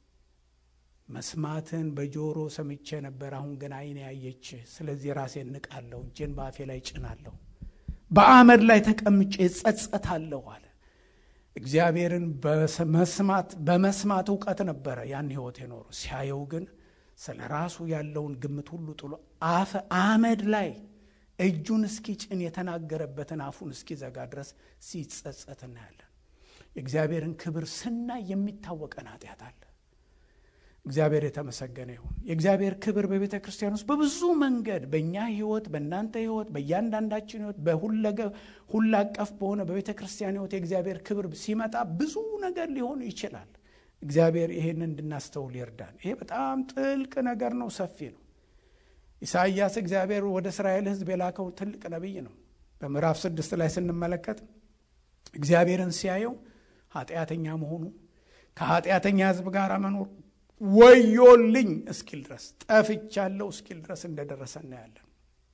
መስማትን በጆሮ ሰምቼ ነበር፣ አሁን ግን ዓይኔ ያየች። ስለዚህ ራሴን ንቃለሁ፣ እጄን በአፌ ላይ ጭናለሁ፣ በአመድ ላይ ተቀምጬ እጸጸታለሁ አለ። እግዚአብሔርን በመስማት በመስማት እውቀት ነበረ ያን ህይወት የኖሩ ሲያየው ግን ስለ ራሱ ያለውን ግምት ሁሉ ጥሎ አፈ አመድ ላይ እጁን እስኪጭን የተናገረበትን አፉን እስኪዘጋ ድረስ ሲጸጸት እናያለን። የእግዚአብሔርን ክብር ስናይ የሚታወቀን ኃጢአት አለ። እግዚአብሔር የተመሰገነ ይሁን። የእግዚአብሔር ክብር በቤተ ክርስቲያን ውስጥ በብዙ መንገድ በእኛ ህይወት፣ በእናንተ ህይወት፣ በእያንዳንዳችን ህይወት በሁለ አቀፍ በሆነ በቤተ ክርስቲያን ህይወት የእግዚአብሔር ክብር ሲመጣ ብዙ ነገር ሊሆን ይችላል። እግዚአብሔር ይሄንን እንድናስተውል ይርዳን። ይሄ በጣም ጥልቅ ነገር ነው፣ ሰፊ ነው። ኢሳይያስ እግዚአብሔር ወደ እስራኤል ህዝብ የላከው ትልቅ ነቢይ ነው። በምዕራፍ ስድስት ላይ ስንመለከት እግዚአብሔርን ሲያየው ኃጢአተኛ መሆኑ ከኃጢአተኛ ህዝብ ጋር መኖር ወዮልኝ እስኪል ድረስ ጠፍቻለሁ እስኪል ድረስ እንደደረሰ እናያለን።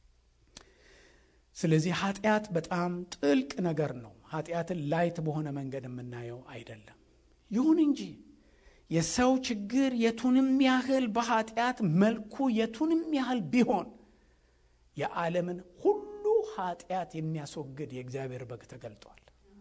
ስለዚህ ኃጢአት በጣም ጥልቅ ነገር ነው። ኃጢአትን ላይት በሆነ መንገድ የምናየው አይደለም። ይሁን እንጂ የሰው ችግር የቱንም ያህል በኃጢአት መልኩ የቱንም ያህል ቢሆን የዓለምን ሁሉ ኃጢአት የሚያስወግድ የእግዚአብሔር በግ ተገልጧል።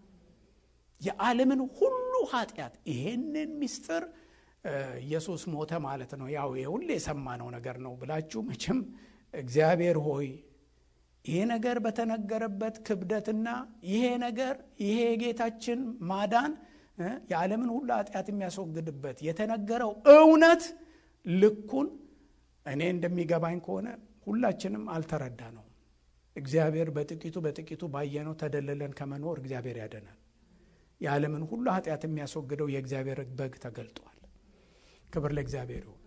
የዓለምን ሁሉ ኃጢአት ይሄንን ምስጢር ኢየሱስ ሞተ ማለት ነው። ያው የሁሌ የሰማነው ነገር ነው ብላችሁ መቼም እግዚአብሔር ሆይ ይሄ ነገር በተነገረበት ክብደትና ይሄ ነገር ይሄ የጌታችን ማዳን የዓለምን ሁሉ ኃጢአት የሚያስወግድበት የተነገረው እውነት ልኩን እኔ እንደሚገባኝ ከሆነ ሁላችንም አልተረዳ ነው። እግዚአብሔር በጥቂቱ በጥቂቱ ባየነው ተደልለን ከመኖር እግዚአብሔር ያደናል። የዓለምን ሁሉ ኃጢአት የሚያስወግደው የእግዚአብሔር በግ ተገልጧል። ክብር ለእግዚአብሔር ይሁን።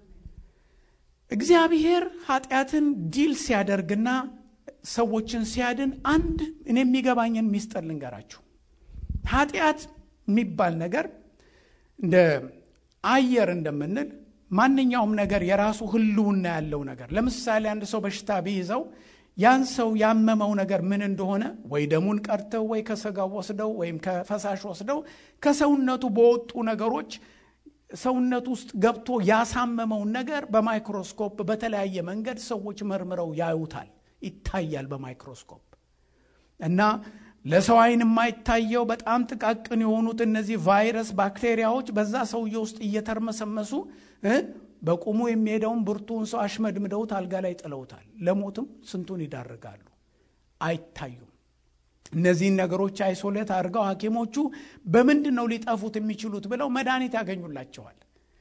እግዚአብሔር ኃጢአትን ዲል ሲያደርግና ሰዎችን ሲያድን አንድ እኔ የሚገባኝን ሚስጥር ልንገራችሁ። ኃጢአት የሚባል ነገር እንደ አየር እንደምንል ማንኛውም ነገር የራሱ ሕልውና ያለው ነገር። ለምሳሌ አንድ ሰው በሽታ ቢይዘው ያን ሰው ያመመው ነገር ምን እንደሆነ ወይ ደሙን ቀድተው ወይ ከስጋው ወስደው ወይም ከፈሳሽ ወስደው ከሰውነቱ በወጡ ነገሮች ሰውነት ውስጥ ገብቶ ያሳመመውን ነገር በማይክሮስኮፕ በተለያየ መንገድ ሰዎች መርምረው ያዩታል፣ ይታያል በማይክሮስኮፕ እና ለሰው ዓይን የማይታየው በጣም ጥቃቅን የሆኑት እነዚህ ቫይረስ ባክቴሪያዎች በዛ ሰውዬ ውስጥ እየተርመሰመሱ በቁሙ የሚሄደውን ብርቱን ሰው አሽመድምደውት አልጋ ላይ ጥለውታል። ለሞትም ስንቱን ይዳርጋሉ፣ አይታዩም። እነዚህን ነገሮች አይሶሌት አድርገው ሐኪሞቹ በምንድን ነው ሊጠፉት የሚችሉት ብለው መድኃኒት ያገኙላቸዋል።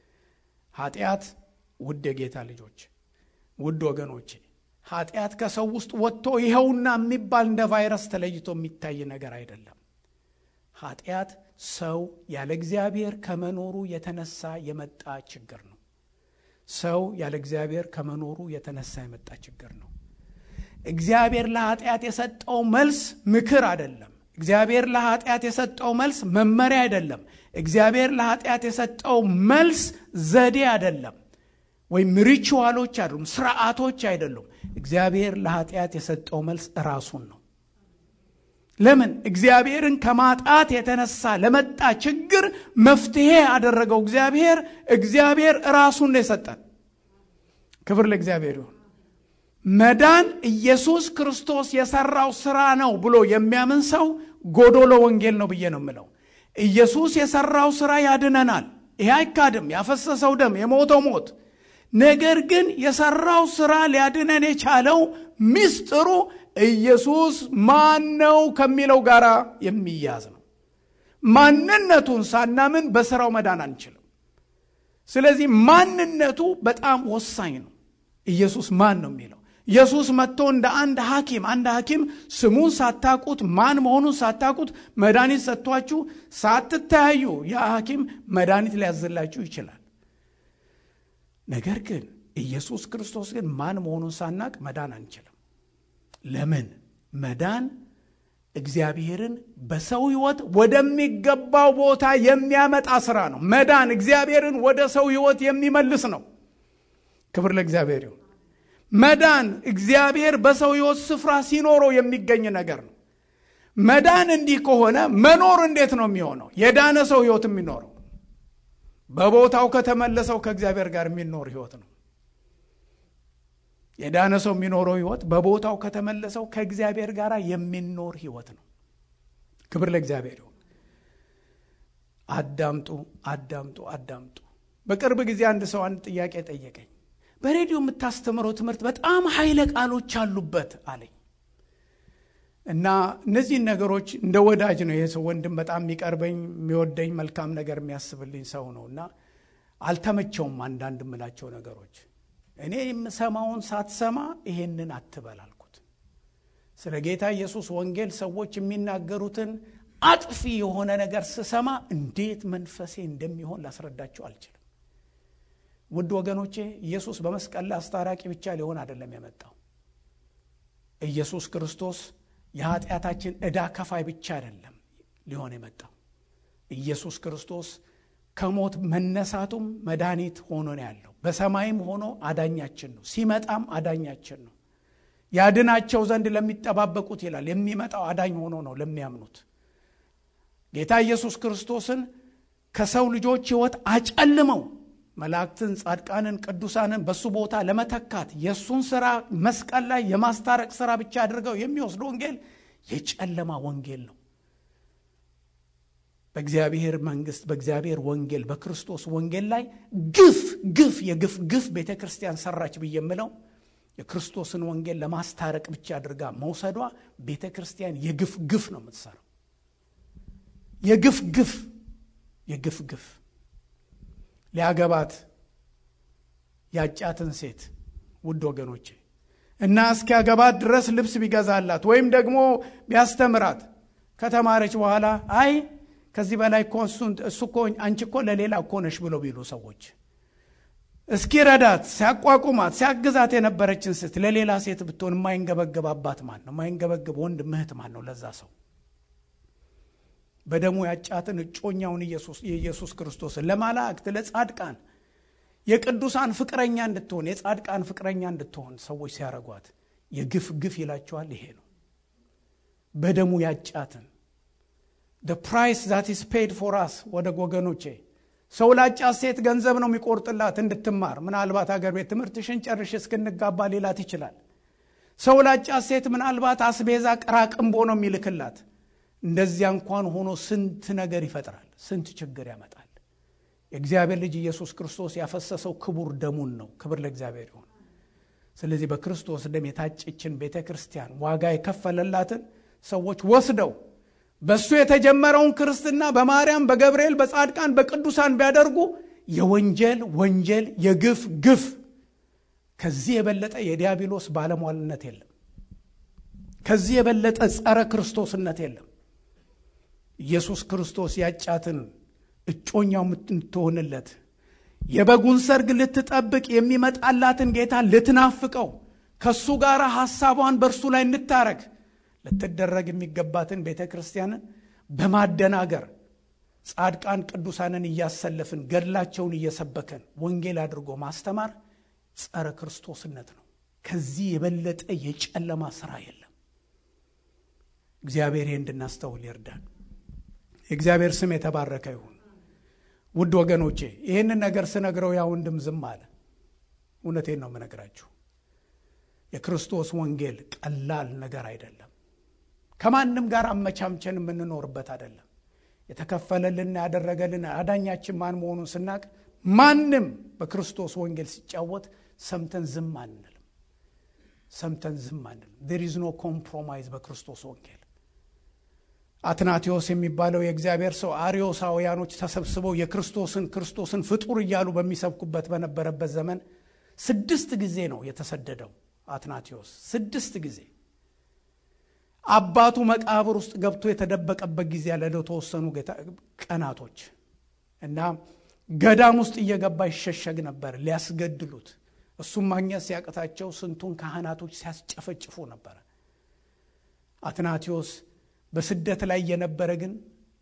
ኃጢአት ውድ የጌታ ልጆች፣ ውድ ወገኖቼ ኃጢአት ከሰው ውስጥ ወጥቶ ይኸውና የሚባል እንደ ቫይረስ ተለይቶ የሚታይ ነገር አይደለም። ኃጢአት ሰው ያለ እግዚአብሔር ከመኖሩ የተነሳ የመጣ ችግር ነው። ሰው ያለ እግዚአብሔር ከመኖሩ የተነሳ የመጣ ችግር ነው። እግዚአብሔር ለኃጢአት የሰጠው መልስ ምክር አይደለም። እግዚአብሔር ለኃጢአት የሰጠው መልስ መመሪያ አይደለም። እግዚአብሔር ለኃጢአት የሰጠው መልስ ዘዴ አይደለም፣ ወይም ሪቹዋሎች አይደሉም፣ ስርዓቶች አይደሉም። እግዚአብሔር ለኃጢአት የሰጠው መልስ ራሱን ነው። ለምን? እግዚአብሔርን ከማጣት የተነሳ ለመጣ ችግር መፍትሄ ያደረገው እግዚአብሔር እግዚአብሔር ራሱን ነው የሰጠን። ክብር ለእግዚአብሔር ይሁን። መዳን ኢየሱስ ክርስቶስ የሰራው ስራ ነው ብሎ የሚያምን ሰው ጎዶሎ ወንጌል ነው ብዬ ነው የምለው። ኢየሱስ የሰራው ስራ ያድነናል። ይሄ አይካድም። ያፈሰሰው ደም፣ የሞተው ሞት። ነገር ግን የሰራው ስራ ሊያድነን የቻለው ምስጢሩ ኢየሱስ ማን ነው ከሚለው ጋር የሚያዝ ነው። ማንነቱን ሳናምን በስራው መዳን አንችልም። ስለዚህ ማንነቱ በጣም ወሳኝ ነው። ኢየሱስ ማን ነው የሚለው ኢየሱስ መጥቶ እንደ አንድ ሐኪም አንድ ሐኪም ስሙን ሳታቁት ማን መሆኑን ሳታቁት መድኃኒት ሰጥቷችሁ ሳትተያዩ ያ ሐኪም መድኃኒት ሊያዝላችሁ ይችላል። ነገር ግን ኢየሱስ ክርስቶስ ግን ማን መሆኑን ሳናቅ መዳን አንችልም። ለምን? መዳን እግዚአብሔርን በሰው ሕይወት ወደሚገባው ቦታ የሚያመጣ ስራ ነው። መዳን እግዚአብሔርን ወደ ሰው ሕይወት የሚመልስ ነው። ክብር ለእግዚአብሔር ይሁን። መዳን እግዚአብሔር በሰው ሕይወት ስፍራ ሲኖረው የሚገኝ ነገር ነው። መዳን እንዲህ ከሆነ መኖር እንዴት ነው የሚሆነው? የዳነ ሰው ሕይወት የሚኖረው በቦታው ከተመለሰው ከእግዚአብሔር ጋር የሚኖር ሕይወት ነው። የዳነ ሰው የሚኖረው ሕይወት በቦታው ከተመለሰው ከእግዚአብሔር ጋር የሚኖር ሕይወት ነው። ክብር ለእግዚአብሔር ይሁን። አዳምጡ፣ አዳምጡ፣ አዳምጡ። በቅርብ ጊዜ አንድ ሰው አንድ ጥያቄ ጠየቀኝ። በሬዲዮ የምታስተምረው ትምህርት በጣም ኃይለ ቃሎች አሉበት አለኝ እና እነዚህን ነገሮች እንደ ወዳጅ ነው ይሄ ሰው ወንድም፣ በጣም የሚቀርበኝ የሚወደኝ፣ መልካም ነገር የሚያስብልኝ ሰው ነው እና አልተመቸውም አንዳንድ የምላቸው ነገሮች። እኔ የምሰማውን ሳትሰማ ይሄንን አትበል አልኩት። ስለ ጌታ ኢየሱስ ወንጌል ሰዎች የሚናገሩትን አጥፊ የሆነ ነገር ስሰማ እንዴት መንፈሴ እንደሚሆን ላስረዳቸው አልችልም። ውድ ወገኖቼ ኢየሱስ በመስቀል ላይ አስታራቂ ብቻ ሊሆን አይደለም የመጣው። ኢየሱስ ክርስቶስ የኃጢአታችን ዕዳ ከፋይ ብቻ አይደለም ሊሆን የመጣው። ኢየሱስ ክርስቶስ ከሞት መነሳቱም መድኃኒት ሆኖ ነው ያለው። በሰማይም ሆኖ አዳኛችን ነው። ሲመጣም አዳኛችን ነው። ያድናቸው ዘንድ ለሚጠባበቁት ይላል። የሚመጣው አዳኝ ሆኖ ነው ለሚያምኑት። ጌታ ኢየሱስ ክርስቶስን ከሰው ልጆች ሕይወት አጨልመው መላእክትን፣ ጻድቃንን፣ ቅዱሳንን በሱ ቦታ ለመተካት የእሱን ስራ መስቀል ላይ የማስታረቅ ስራ ብቻ አድርገው የሚወስድ ወንጌል የጨለማ ወንጌል ነው። በእግዚአብሔር መንግስት፣ በእግዚአብሔር ወንጌል፣ በክርስቶስ ወንጌል ላይ ግፍ ግፍ የግፍ ግፍ ቤተ ክርስቲያን ሰራች ብዬ የምለው የክርስቶስን ወንጌል ለማስታረቅ ብቻ አድርጋ መውሰዷ ቤተ ክርስቲያን የግፍ ግፍ ነው የምትሰራው። የግፍ ግፍ የግፍ ግፍ ሊያገባት ያጫትን ሴት ውድ ወገኖቼ እና እስኪያገባት ድረስ ልብስ ቢገዛላት ወይም ደግሞ ቢያስተምራት ከተማረች በኋላ አይ ከዚህ በላይ እኮ እሱ እኮ አንቺ እኮ ለሌላ እኮ ነሽ ብሎ ቢሉ ሰዎች እስኪረዳት ሲያቋቁማት ሲያግዛት የነበረችን ሴት ለሌላ ሴት ብትሆን የማይንገበገብ አባት ማን ነው? የማይንገበገብ ወንድ ምህት ማን ነው? ለዛ ሰው በደሙ ያጫትን እጮኛውን የኢየሱስ ክርስቶስን ለመላእክት ለጻድቃን የቅዱሳን ፍቅረኛ እንድትሆን የጻድቃን ፍቅረኛ እንድትሆን ሰዎች ሲያረጓት የግፍ ግፍ ይላቸዋል። ይሄ ነው በደሙ ያጫትን the price that is paid for us ወደ ወገኖቼ ሰው ላጫት ሴት ገንዘብ ነው የሚቆርጥላት እንድትማር። ምናልባት አገር ቤት ትምህርትሽን ጨርሽ እስክንጋባ ሌላት ይችላል። ሰው ላጫት ሴት ምናልባት አስቤዛ ቅራቅንቦ ነው የሚልክላት። እንደዚያ እንኳን ሆኖ ስንት ነገር ይፈጥራል፣ ስንት ችግር ያመጣል። የእግዚአብሔር ልጅ ኢየሱስ ክርስቶስ ያፈሰሰው ክቡር ደሙን ነው። ክብር ለእግዚአብሔር ይሁን። ስለዚህ በክርስቶስ ደም የታጨችን ቤተ ክርስቲያን ዋጋ የከፈለላትን ሰዎች ወስደው በእሱ የተጀመረውን ክርስትና በማርያም በገብርኤል በጻድቃን በቅዱሳን ቢያደርጉ የወንጀል ወንጀል የግፍ ግፍ ከዚህ የበለጠ የዲያብሎስ ባለሟልነት የለም። ከዚህ የበለጠ ጸረ ክርስቶስነት የለም። ኢየሱስ ክርስቶስ ያጫትን እጮኛው የምትሆንለት የበጉን ሰርግ ልትጠብቅ የሚመጣላትን ጌታ ልትናፍቀው ከእሱ ጋር ሐሳቧን በእርሱ ላይ እንታረግ ልትደረግ የሚገባትን ቤተ ክርስቲያንን በማደናገር ጻድቃን ቅዱሳንን እያሰለፍን ገድላቸውን እየሰበከን ወንጌል አድርጎ ማስተማር ጸረ ክርስቶስነት ነው። ከዚህ የበለጠ የጨለማ ስራ የለም። እግዚአብሔር ይህ እንድናስተውል ይርዳን። የእግዚአብሔር ስም የተባረከ ይሁን። ውድ ወገኖቼ ይህንን ነገር ስነግረው ያ ወንድም ዝም አለ። እውነቴን ነው የምነግራችሁ። የክርስቶስ ወንጌል ቀላል ነገር አይደለም። ከማንም ጋር አመቻምቸን የምንኖርበት አይደለም። የተከፈለልን ያደረገልን አዳኛችን ማን መሆኑን ስናቅ ማንም በክርስቶስ ወንጌል ሲጫወት ሰምተን ዝም አንልም። ሰምተን ዝም አንልም። ዜር ኢዝ ኖ ኮምፕሮማይዝ በክርስቶስ ወንጌል። አትናቴዎስ የሚባለው የእግዚአብሔር ሰው አርዮሳውያኖች ተሰብስበው የክርስቶስን ክርስቶስን ፍጡር እያሉ በሚሰብኩበት በነበረበት ዘመን ስድስት ጊዜ ነው የተሰደደው። አትናቴዎስ ስድስት ጊዜ አባቱ መቃብር ውስጥ ገብቶ የተደበቀበት ጊዜ ያለ ለተወሰኑ ቀናቶች እና ገዳም ውስጥ እየገባ ይሸሸግ ነበር ሊያስገድሉት። እሱም ማግኘት ሲያቅታቸው ስንቱን ካህናቶች ሲያስጨፈጭፉ ነበረ። አትናቴዎስ በስደት ላይ የነበረ ግን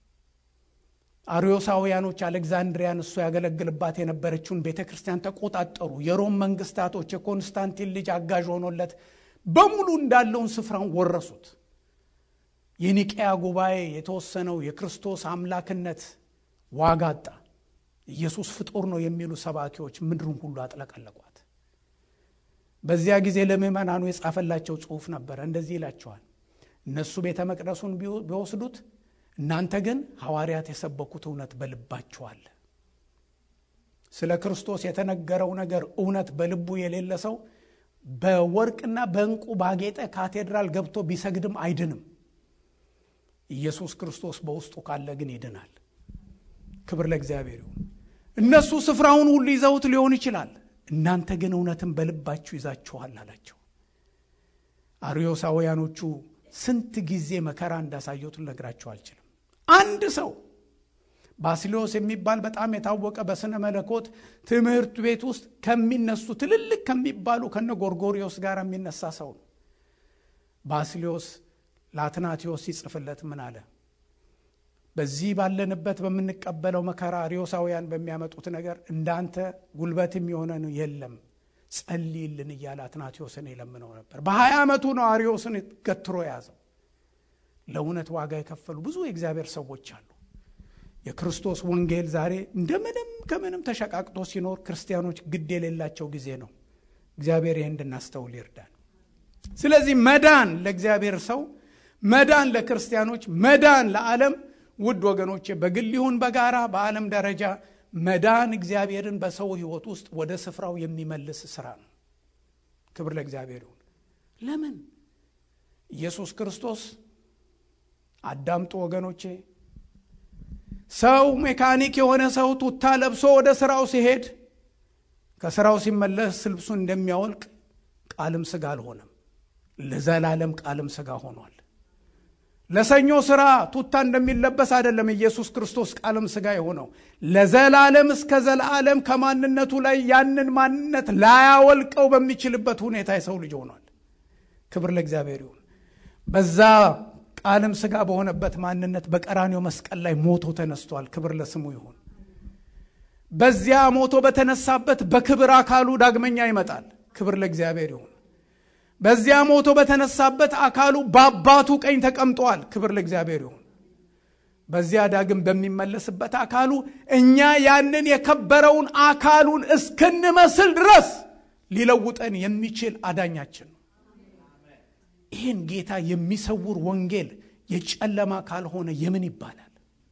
አርዮሳውያኖች አሌክዛንድሪያን እሱ ያገለግልባት የነበረችውን ቤተ ክርስቲያን ተቆጣጠሩ። የሮም መንግስታቶች የኮንስታንቲን ልጅ አጋዥ ሆኖለት በሙሉ እንዳለውን ስፍራውን ወረሱት። የኒቅያ ጉባኤ የተወሰነው የክርስቶስ አምላክነት ዋጋ አጣ። ኢየሱስ ፍጡር ነው የሚሉ ሰባኪዎች ምድሩን ሁሉ አጥለቀለቋት። በዚያ ጊዜ ለምዕመናኑ የጻፈላቸው ጽሑፍ ነበረ። እንደዚህ ይላቸዋል። እነሱ ቤተ መቅደሱን ቢወስዱት እናንተ ግን ሐዋርያት የሰበኩት እውነት በልባችሁ አለ። ስለ ክርስቶስ የተነገረው ነገር እውነት በልቡ የሌለ ሰው በወርቅና በዕንቁ ባጌጠ ካቴድራል ገብቶ ቢሰግድም አይድንም። ኢየሱስ ክርስቶስ በውስጡ ካለ ግን ይድናል። ክብር ለእግዚአብሔር ይሁን። እነሱ ስፍራውን ሁሉ ይዘውት ሊሆን ይችላል፣ እናንተ ግን እውነትን በልባችሁ ይዛችኋል አላቸው። አርዮሳውያኖቹ ስንት ጊዜ መከራ እንዳሳየቱ ልነግራችሁ አልችልም። አንድ ሰው ባስሊዮስ የሚባል በጣም የታወቀ በስነ መለኮት ትምህርት ቤት ውስጥ ከሚነሱ ትልልቅ ከሚባሉ ከነ ጎርጎሪዮስ ጋር የሚነሳ ሰው ነው። ባስሊዮስ ለአትናቴዎስ ሲጽፍለት ምን አለ? በዚህ ባለንበት በምንቀበለው መከራ አርዮሳውያን በሚያመጡት ነገር እንዳንተ ጉልበት የሚሆነን የለም፣ ጸልይልን እያለ አትናቴዎስን የለምነው ነበር። በሀያ ዓመቱ ነው አርዮስን ገትሮ የያዘው። ለእውነት ዋጋ የከፈሉ ብዙ የእግዚአብሔር ሰዎች አሉ። የክርስቶስ ወንጌል ዛሬ እንደምንም ከምንም ተሸቃቅጦ ሲኖር ክርስቲያኖች ግድ የሌላቸው ጊዜ ነው። እግዚአብሔር ይህ እንድናስተውል ይርዳን። ስለዚህ መዳን ለእግዚአብሔር ሰው፣ መዳን ለክርስቲያኖች፣ መዳን ለዓለም ውድ ወገኖቼ በግል ይሁን በጋራ በዓለም ደረጃ መዳን እግዚአብሔርን በሰው ሕይወት ውስጥ ወደ ስፍራው የሚመልስ ስራ ነው። ክብር ለእግዚአብሔር ይሁን። ለምን ኢየሱስ ክርስቶስ አዳምጡ ወገኖቼ ሰው ሜካኒክ የሆነ ሰው ቱታ ለብሶ ወደ ስራው ሲሄድ ከስራው ሲመለስ ልብሱን እንደሚያወልቅ ቃልም ስጋ አልሆነም። ለዘላለም ቃልም ስጋ ሆኗል። ለሰኞ ስራ ቱታ እንደሚለበስ አይደለም ኢየሱስ ክርስቶስ ቃልም ስጋ የሆነው ለዘላለም እስከ ዘላለም ከማንነቱ ላይ ያንን ማንነት ላያወልቀው በሚችልበት ሁኔታ የሰው ልጅ ሆኗል። ክብር ለእግዚአብሔር ይሁን። በዛ ቃልም ስጋ በሆነበት ማንነት በቀራኔው መስቀል ላይ ሞቶ ተነስቷል። ክብር ለስሙ ይሁን። በዚያ ሞቶ በተነሳበት በክብር አካሉ ዳግመኛ ይመጣል። ክብር ለእግዚአብሔር ይሁን። በዚያ ሞቶ በተነሳበት አካሉ በአባቱ ቀኝ ተቀምጧል። ክብር ለእግዚአብሔር ይሁን። በዚያ ዳግም በሚመለስበት አካሉ እኛ ያንን የከበረውን አካሉን እስክንመስል ድረስ ሊለውጠን የሚችል አዳኛችን ነው። ይህን ጌታ የሚሰውር ወንጌል የጨለማ ካልሆነ የምን ይባላል?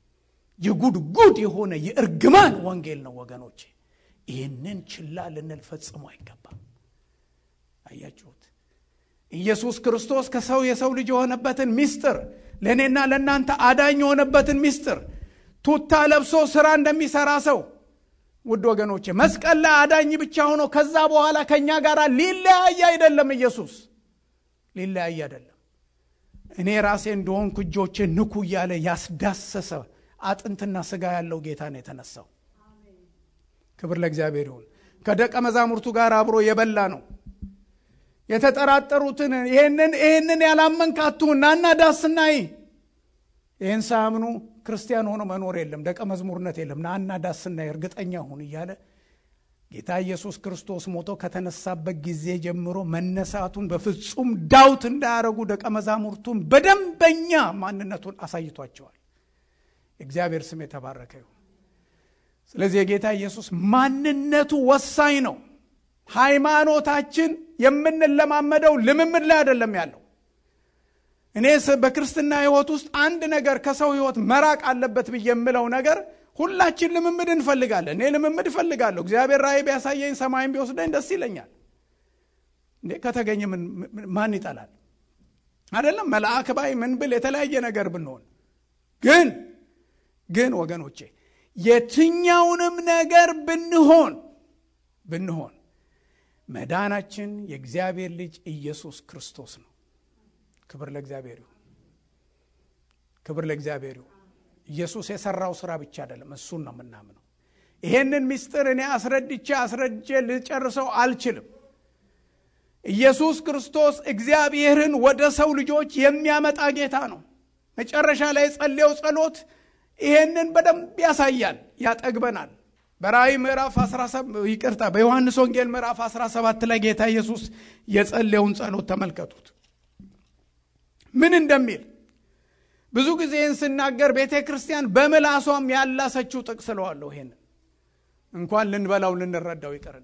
የጉድጉድ የሆነ የእርግማን ወንጌል ነው ወገኖቼ። ይህንን ችላ ልንል ፈጽሞ አይገባም። አያችሁት? ኢየሱስ ክርስቶስ ከሰው የሰው ልጅ የሆነበትን ምስጢር ለእኔና ለእናንተ አዳኝ የሆነበትን ምስጢር ቱታ ለብሶ ስራ እንደሚሰራ ሰው ውድ ወገኖቼ መስቀል ላይ አዳኝ ብቻ ሆኖ ከዛ በኋላ ከእኛ ጋር ሊለያይ አይደለም ኢየሱስ ሊለያይ አይደለም። እኔ ራሴ እንደሆንኩ እጆቼ ንኩ እያለ ያስዳሰሰ አጥንትና ስጋ ያለው ጌታ ነው የተነሳው። ክብር ለእግዚአብሔር ይሁን። ከደቀ መዛሙርቱ ጋር አብሮ የበላ ነው። የተጠራጠሩትን ይህንን ይህንን ያላመንክ አትሁን ናና ዳስና ይህን ሳያምኑ ክርስቲያን ሆኖ መኖር የለም፣ ደቀ መዝሙርነት የለም። ናና ዳስና እርግጠኛ ሁን እያለ ጌታ ኢየሱስ ክርስቶስ ሞቶ ከተነሳበት ጊዜ ጀምሮ መነሳቱን በፍጹም ዳውት እንዳያደረጉ ደቀ መዛሙርቱን በደንበኛ ማንነቱን አሳይቷቸዋል። እግዚአብሔር ስም የተባረከ ይሁን። ስለዚህ የጌታ ኢየሱስ ማንነቱ ወሳኝ ነው። ሃይማኖታችን የምንለማመደው ልምምድ ላይ አይደለም ያለው። እኔ በክርስትና ሕይወት ውስጥ አንድ ነገር ከሰው ሕይወት መራቅ አለበት ብዬ የምለው ነገር ሁላችን ልምምድ እንፈልጋለን። እኔ ልምምድ እፈልጋለሁ። እግዚአብሔር ራእይ ቢያሳየኝ ሰማይን ቢወስደኝ ደስ ይለኛል። እንዴ ከተገኘ ማን ይጠላል? አይደለም መልአክ ባይ ምን ብል የተለያየ ነገር ብንሆን ግን ግን ወገኖቼ የትኛውንም ነገር ብንሆን ብንሆን መዳናችን የእግዚአብሔር ልጅ ኢየሱስ ክርስቶስ ነው። ክብር ለእግዚአብሔር ይሁን። ክብር ለእግዚአብሔር ይሁን። ኢየሱስ የሰራው ስራ ብቻ አይደለም፣ እሱን ነው የምናምነው። ይሄንን ምስጢር እኔ አስረድቼ አስረድቼ ልጨርሰው አልችልም። ኢየሱስ ክርስቶስ እግዚአብሔርን ወደ ሰው ልጆች የሚያመጣ ጌታ ነው። መጨረሻ ላይ የጸለየው ጸሎት ይሄንን በደንብ ያሳያል፣ ያጠግበናል። በራእይ ምዕራፍ 17 ይቅርታ፣ በዮሐንስ ወንጌል ምዕራፍ 17 ላይ ጌታ ኢየሱስ የጸለየውን ጸሎት ተመልከቱት ምን እንደሚል ብዙ ጊዜ ይህን ስናገር ቤተ ክርስቲያን በምላሷም ያላሰችው ጥቅስ ስለዋለሁ። ይሄን እንኳን ልንበላው ልንረዳው ይቅርና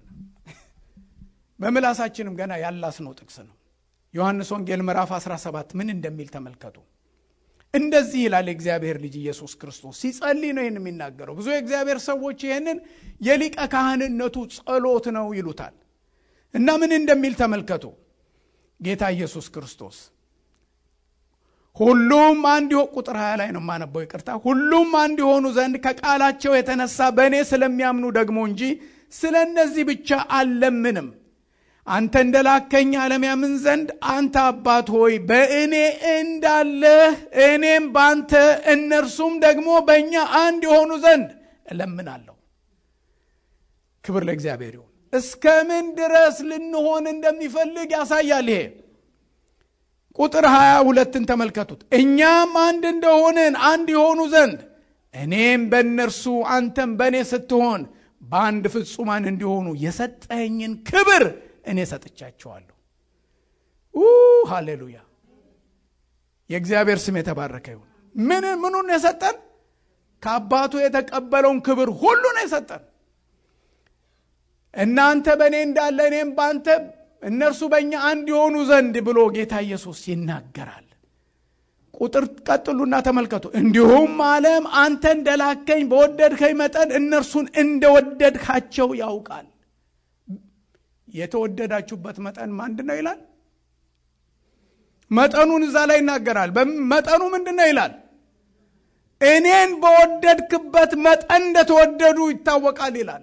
በምላሳችንም ገና ያላስነው ጥቅስ ነው። ዮሐንስ ወንጌል ምዕራፍ 17 ምን እንደሚል ተመልከቱ። እንደዚህ ይላል የእግዚአብሔር ልጅ ኢየሱስ ክርስቶስ ሲጸልይ ነው ይህን የሚናገረው። ብዙ የእግዚአብሔር ሰዎች ይህንን የሊቀ ካህንነቱ ጸሎት ነው ይሉታል። እና ምን እንደሚል ተመልከቱ። ጌታ ኢየሱስ ክርስቶስ ሁሉም አንድ ቁጥር 20 ላይ ነው የማነበው፣ ይቅርታ። ሁሉም አንድ የሆኑ ዘንድ ከቃላቸው የተነሳ በእኔ ስለሚያምኑ ደግሞ እንጂ ስለ እነዚህ ብቻ አልለምንም። አንተ እንደላከኝ ዓለም ያምን ዘንድ አንተ አባት ሆይ በእኔ እንዳለህ እኔም በአንተ እነርሱም ደግሞ በእኛ አንድ የሆኑ ዘንድ እለምናለሁ። ክብር ለእግዚአብሔር ይሁን። እስከ ምን ድረስ ልንሆን እንደሚፈልግ ያሳያል ይሄ ቁጥር ሀያ ሁለትን ተመልከቱት። እኛም አንድ እንደሆንን አንድ የሆኑ ዘንድ እኔም በእነርሱ አንተም በእኔ ስትሆን በአንድ ፍጹማን እንዲሆኑ የሰጠኸኝን ክብር እኔ ሰጥቻቸዋለሁ። ሃሌሉያ! የእግዚአብሔር ስም የተባረከ ይሁን። ምን ምኑን የሰጠን? ከአባቱ የተቀበለውን ክብር ሁሉ ነው የሰጠን። እናንተ በእኔ እንዳለ እኔም በአንተ እነርሱ በእኛ አንድ የሆኑ ዘንድ ብሎ ጌታ ኢየሱስ ይናገራል። ቁጥር ቀጥሉና ተመልከቱ። እንዲሁም ዓለም አንተ እንደላከኝ በወደድከኝ መጠን እነርሱን እንደወደድካቸው ያውቃል። የተወደዳችሁበት መጠን ምንድን ነው ይላል። መጠኑን እዛ ላይ ይናገራል። መጠኑ ምንድን ነው ይላል። እኔን በወደድክበት መጠን እንደተወደዱ ይታወቃል ይላል።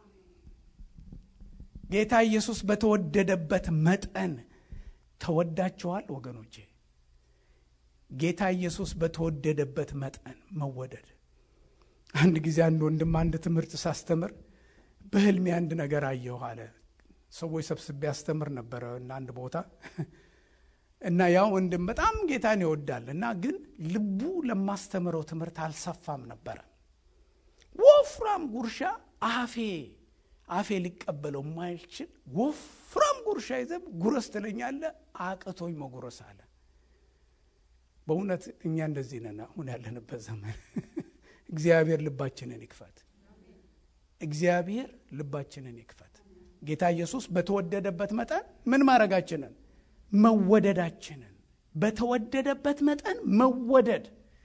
ጌታ ኢየሱስ በተወደደበት መጠን ተወዳችኋል ወገኖቼ። ጌታ ኢየሱስ በተወደደበት መጠን መወደድ። አንድ ጊዜ አንድ ወንድም አንድ ትምህርት ሳስተምር በህልሜ አንድ ነገር አየሁ አለ። ሰዎች ሰብስቤ ያስተምር ነበረ እና አንድ ቦታ እና ያ ወንድም በጣም ጌታን ይወዳል እና ግን ልቡ ለማስተምረው ትምህርት አልሰፋም ነበረ። ወፍራም ጉርሻ አፌ አፌ ሊቀበለው የማይችል ወፍራም ጉርሻ ይዘህ ጉረስ ትለኛለህ፣ አቅቶኝ መጉረስ አለ። በእውነት እኛ እንደዚህ ነን አሁን ያለንበት ዘመን። እግዚአብሔር ልባችንን ይክፈት። እግዚአብሔር ልባችንን ይክፈት። ጌታ ኢየሱስ በተወደደበት መጠን ምን ማድረጋችንን መወደዳችንን በተወደደበት መጠን መወደድ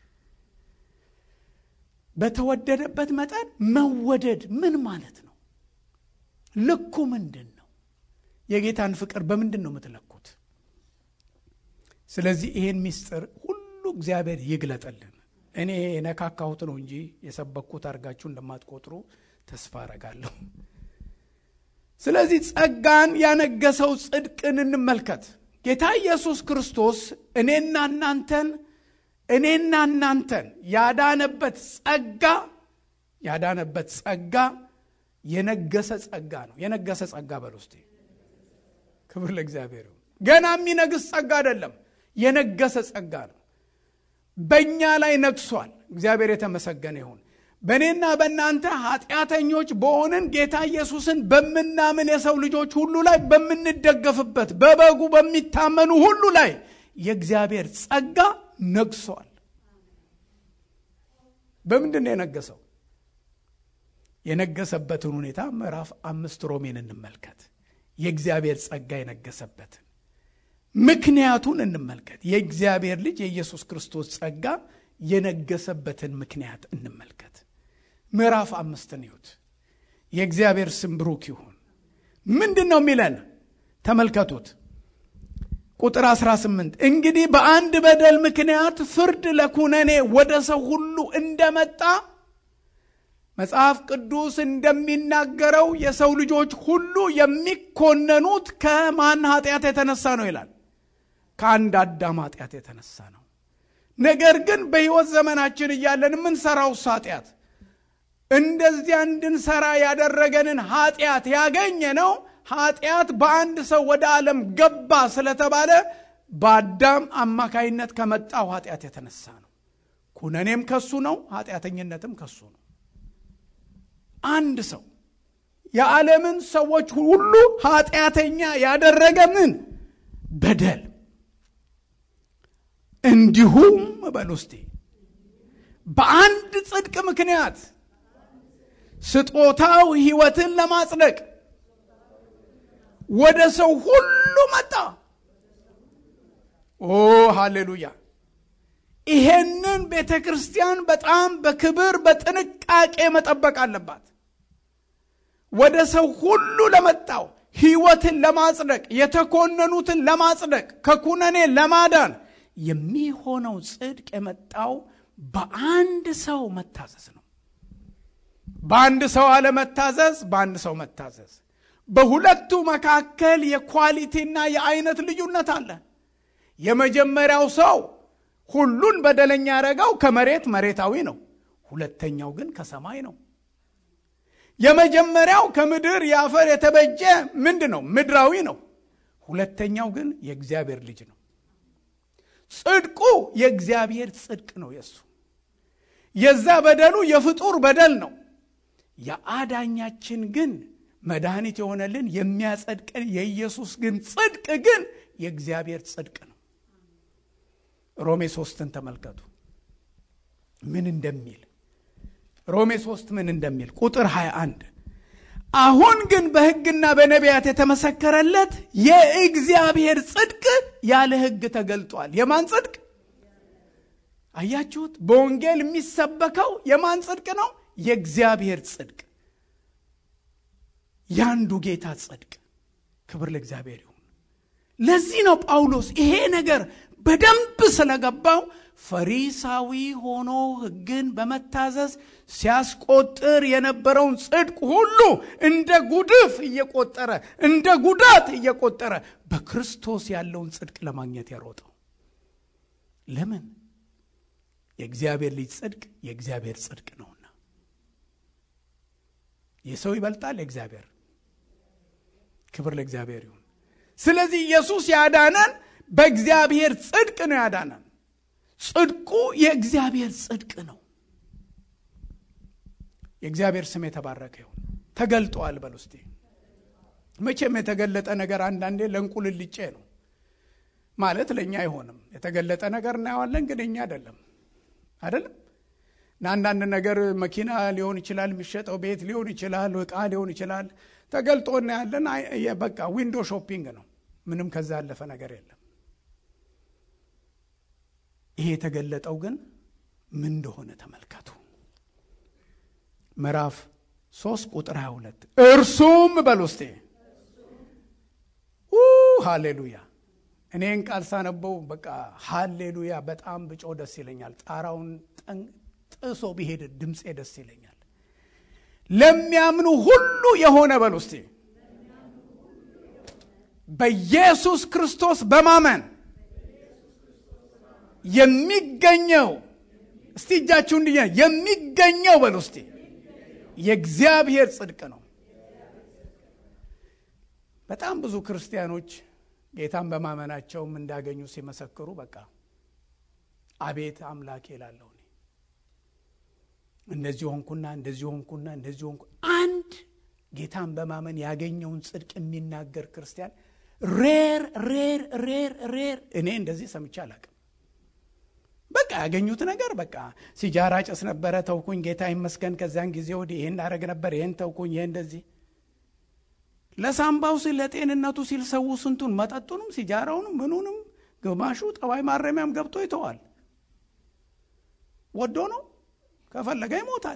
በተወደደበት መጠን መወደድ ምን ማለት ነው? ልኩ ምንድን ነው? የጌታን ፍቅር በምንድን ነው የምትለኩት? ስለዚህ ይሄን ምስጢር ሁሉ እግዚአብሔር ይግለጠልን። እኔ የነካካሁት ነው እንጂ የሰበኩት አድርጋችሁ እንደማትቆጥሩ ተስፋ አረጋለሁ። ስለዚህ ጸጋን ያነገሰው ጽድቅን እንመልከት። ጌታ ኢየሱስ ክርስቶስ እኔና እናንተን እኔና እናንተን ያዳነበት ጸጋ ያዳነበት ጸጋ የነገሰ ጸጋ ነው። የነገሰ ጸጋ በል ውስጤ ክብር ለእግዚአብሔር ይሁን። ገና የሚነግስ ጸጋ አይደለም፣ የነገሰ ጸጋ ነው። በእኛ ላይ ነግሷል። እግዚአብሔር የተመሰገነ ይሁን። በእኔና በእናንተ ኃጢአተኞች በሆንን ጌታ ኢየሱስን በምናምን የሰው ልጆች ሁሉ ላይ በምንደገፍበት በበጉ በሚታመኑ ሁሉ ላይ የእግዚአብሔር ጸጋ ነግሷል። በምንድን ነው የነገሰው? የነገሰበትን ሁኔታ ምዕራፍ አምስት ሮሜን እንመልከት። የእግዚአብሔር ጸጋ የነገሰበትን ምክንያቱን እንመልከት። የእግዚአብሔር ልጅ የኢየሱስ ክርስቶስ ጸጋ የነገሰበትን ምክንያት እንመልከት። ምዕራፍ አምስትን ይሁት። የእግዚአብሔር ስም ብሩክ ይሁን። ምንድን ነው የሚለን? ተመልከቱት። ቁጥር 18 እንግዲህ በአንድ በደል ምክንያት ፍርድ ለኩነኔ ወደ ሰው ሁሉ እንደመጣ መጽሐፍ ቅዱስ እንደሚናገረው የሰው ልጆች ሁሉ የሚኮነኑት ከማን ኃጢአት የተነሳ ነው ይላል? ከአንድ አዳም ኃጢአት የተነሳ ነው። ነገር ግን በሕይወት ዘመናችን እያለን የምንሰራው ኃጢአት እንደዚያ እንድንሰራ ያደረገንን ኃጢአት ያገኘ ነው። ኃጢአት በአንድ ሰው ወደ ዓለም ገባ ስለተባለ በአዳም አማካይነት ከመጣው ኃጢአት የተነሳ ነው። ኩነኔም ከሱ ነው፣ ኃጢአተኝነትም ከሱ ነው። አንድ ሰው የዓለምን ሰዎች ሁሉ ኃጢአተኛ ያደረገ ምን በደል እንዲሁም በል ውስጤ በአንድ ጽድቅ ምክንያት ስጦታው ሕይወትን ለማጽደቅ ወደ ሰው ሁሉ መጣ። ኦ ሃሌሉያ! ይሄንን ይህንን ቤተ ክርስቲያን በጣም በክብር በጥንቃቄ መጠበቅ አለባት። ወደ ሰው ሁሉ ለመጣው ሕይወትን ለማጽደቅ የተኮነኑትን ለማጽደቅ ከኩነኔ ለማዳን የሚሆነው ጽድቅ የመጣው በአንድ ሰው መታዘዝ ነው። በአንድ ሰው አለመታዘዝ፣ በአንድ ሰው መታዘዝ። በሁለቱ መካከል የኳሊቲና የአይነት ልዩነት አለ። የመጀመሪያው ሰው ሁሉን በደለኛ ያደረገው ከመሬት መሬታዊ ነው። ሁለተኛው ግን ከሰማይ ነው። የመጀመሪያው ከምድር የአፈር የተበጀ ምንድ ነው? ምድራዊ ነው። ሁለተኛው ግን የእግዚአብሔር ልጅ ነው። ጽድቁ የእግዚአብሔር ጽድቅ ነው። የሱ የዛ በደሉ የፍጡር በደል ነው። የአዳኛችን ግን መድኃኒት የሆነልን የሚያጸድቀን የኢየሱስ ግን ጽድቅ ግን የእግዚአብሔር ጽድቅ ነው። ሮሜ ሶስትን ተመልከቱ ምን እንደሚል ሮሜ ሶስት ምን እንደሚል ቁጥር 21 አሁን ግን በሕግና በነቢያት የተመሰከረለት የእግዚአብሔር ጽድቅ ያለ ሕግ ተገልጧል። የማን ጽድቅ አያችሁት? በወንጌል የሚሰበከው የማን ጽድቅ ነው? የእግዚአብሔር ጽድቅ፣ ያንዱ ጌታ ጽድቅ። ክብር ለእግዚአብሔር ይሁን። ለዚህ ነው ጳውሎስ ይሄ ነገር በደንብ ስለገባው ፈሪሳዊ ሆኖ ሕግን በመታዘዝ ሲያስቆጥር የነበረውን ጽድቅ ሁሉ እንደ ጉድፍ እየቆጠረ እንደ ጉዳት እየቆጠረ በክርስቶስ ያለውን ጽድቅ ለማግኘት ያሮጠው ለምን? የእግዚአብሔር ልጅ ጽድቅ የእግዚአብሔር ጽድቅ ነውና። የሰው ይበልጣል የእግዚአብሔር። ክብር ለእግዚአብሔር ይሁን። ስለዚህ ኢየሱስ ያዳነን በእግዚአብሔር ጽድቅ ነው ያዳነን። ጽድቁ የእግዚአብሔር ጽድቅ ነው። የእግዚአብሔር ስም የተባረከ ይሁን። ተገልጧል በል ውስጤ። መቼም የተገለጠ ነገር አንዳንዴ ለእንቁልልጬ ነው ማለት ለእኛ አይሆንም። የተገለጠ ነገር እናየዋለን፣ ግን እኛ አይደለም አይደለም። እና አንዳንድ ነገር መኪና ሊሆን ይችላል፣ የሚሸጠው ቤት ሊሆን ይችላል፣ ዕቃ ሊሆን ይችላል። ተገልጦ እናያለን። በቃ ዊንዶ ሾፒንግ ነው። ምንም ከዛ ያለፈ ነገር የለም። ይሄ የተገለጠው ግን ምን እንደሆነ ተመልከቱ። ምዕራፍ ሶስት ቁጥር 22 እርሱም በል ውስጤ ሃሌሉያ። እኔን ቃል ሳነበው በቃ ሃሌሉያ በጣም ብጮ ደስ ይለኛል። ጣራውን ጥሶ ቢሄድ ድምፄ ደስ ይለኛል። ለሚያምኑ ሁሉ የሆነ በል ውስጤ በኢየሱስ ክርስቶስ በማመን የሚገኘው እስቲ እጃችሁ እንዲ የሚገኘው በል ውስጤ የእግዚአብሔር ጽድቅ ነው። በጣም ብዙ ክርስቲያኖች ጌታን በማመናቸውም እንዳገኙ ሲመሰክሩ በቃ አቤት አምላክ ይላለሁ እኔ እንደዚህ ሆንኩና እንደዚህ ሆንኩና እንደዚህ ሆንኩ። አንድ ጌታን በማመን ያገኘውን ጽድቅ የሚናገር ክርስቲያን ሬር ሬር ሬር ሬር እኔ እንደዚህ ሰምቼ አላቅም። በቃ ያገኙት ነገር በቃ ሲጃራ ጭስ ነበረ፣ ተውኩኝ፣ ጌታ ይመስገን። ከዚያን ጊዜ ወዲህ ይህን አደረግ ነበር፣ ይህን ተውኩኝ፣ ይህ እንደዚህ ለሳምባው ሲል ለጤንነቱ ሲል ሰው ስንቱን መጠጡንም ሲጃራውንም ምኑንም ግማሹ ጠባይ ማረሚያም ገብቶ ይተዋል። ወዶ ነው ከፈለገ ይሞታል።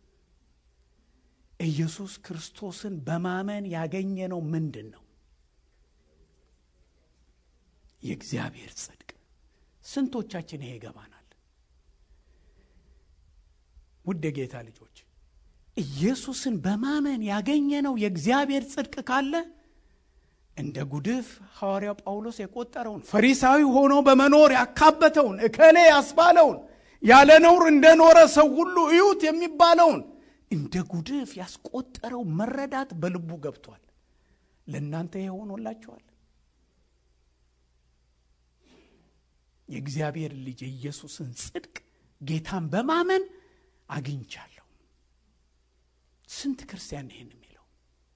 ኢየሱስ ክርስቶስን በማመን ያገኘነው ምንድን ነው? የእግዚአብሔር ጽድቅ። ስንቶቻችን ይሄ ይገባናል? ውድ የጌታ ልጆች ኢየሱስን በማመን ያገኘነው የእግዚአብሔር ጽድቅ ካለ እንደ ጉድፍ ሐዋርያው ጳውሎስ የቆጠረውን ፈሪሳዊ ሆኖ በመኖር ያካበተውን እከሌ ያስባለውን ያለ ነውር እንደኖረ ሰው ሁሉ እዩት የሚባለውን እንደ ጉድፍ ያስቆጠረው መረዳት በልቡ ገብቷል። ለእናንተ ይሄ ሆኖላችኋል። የእግዚአብሔር ልጅ የኢየሱስን ጽድቅ ጌታን በማመን አግኝቻለሁ። ስንት ክርስቲያን ይህን የሚለው?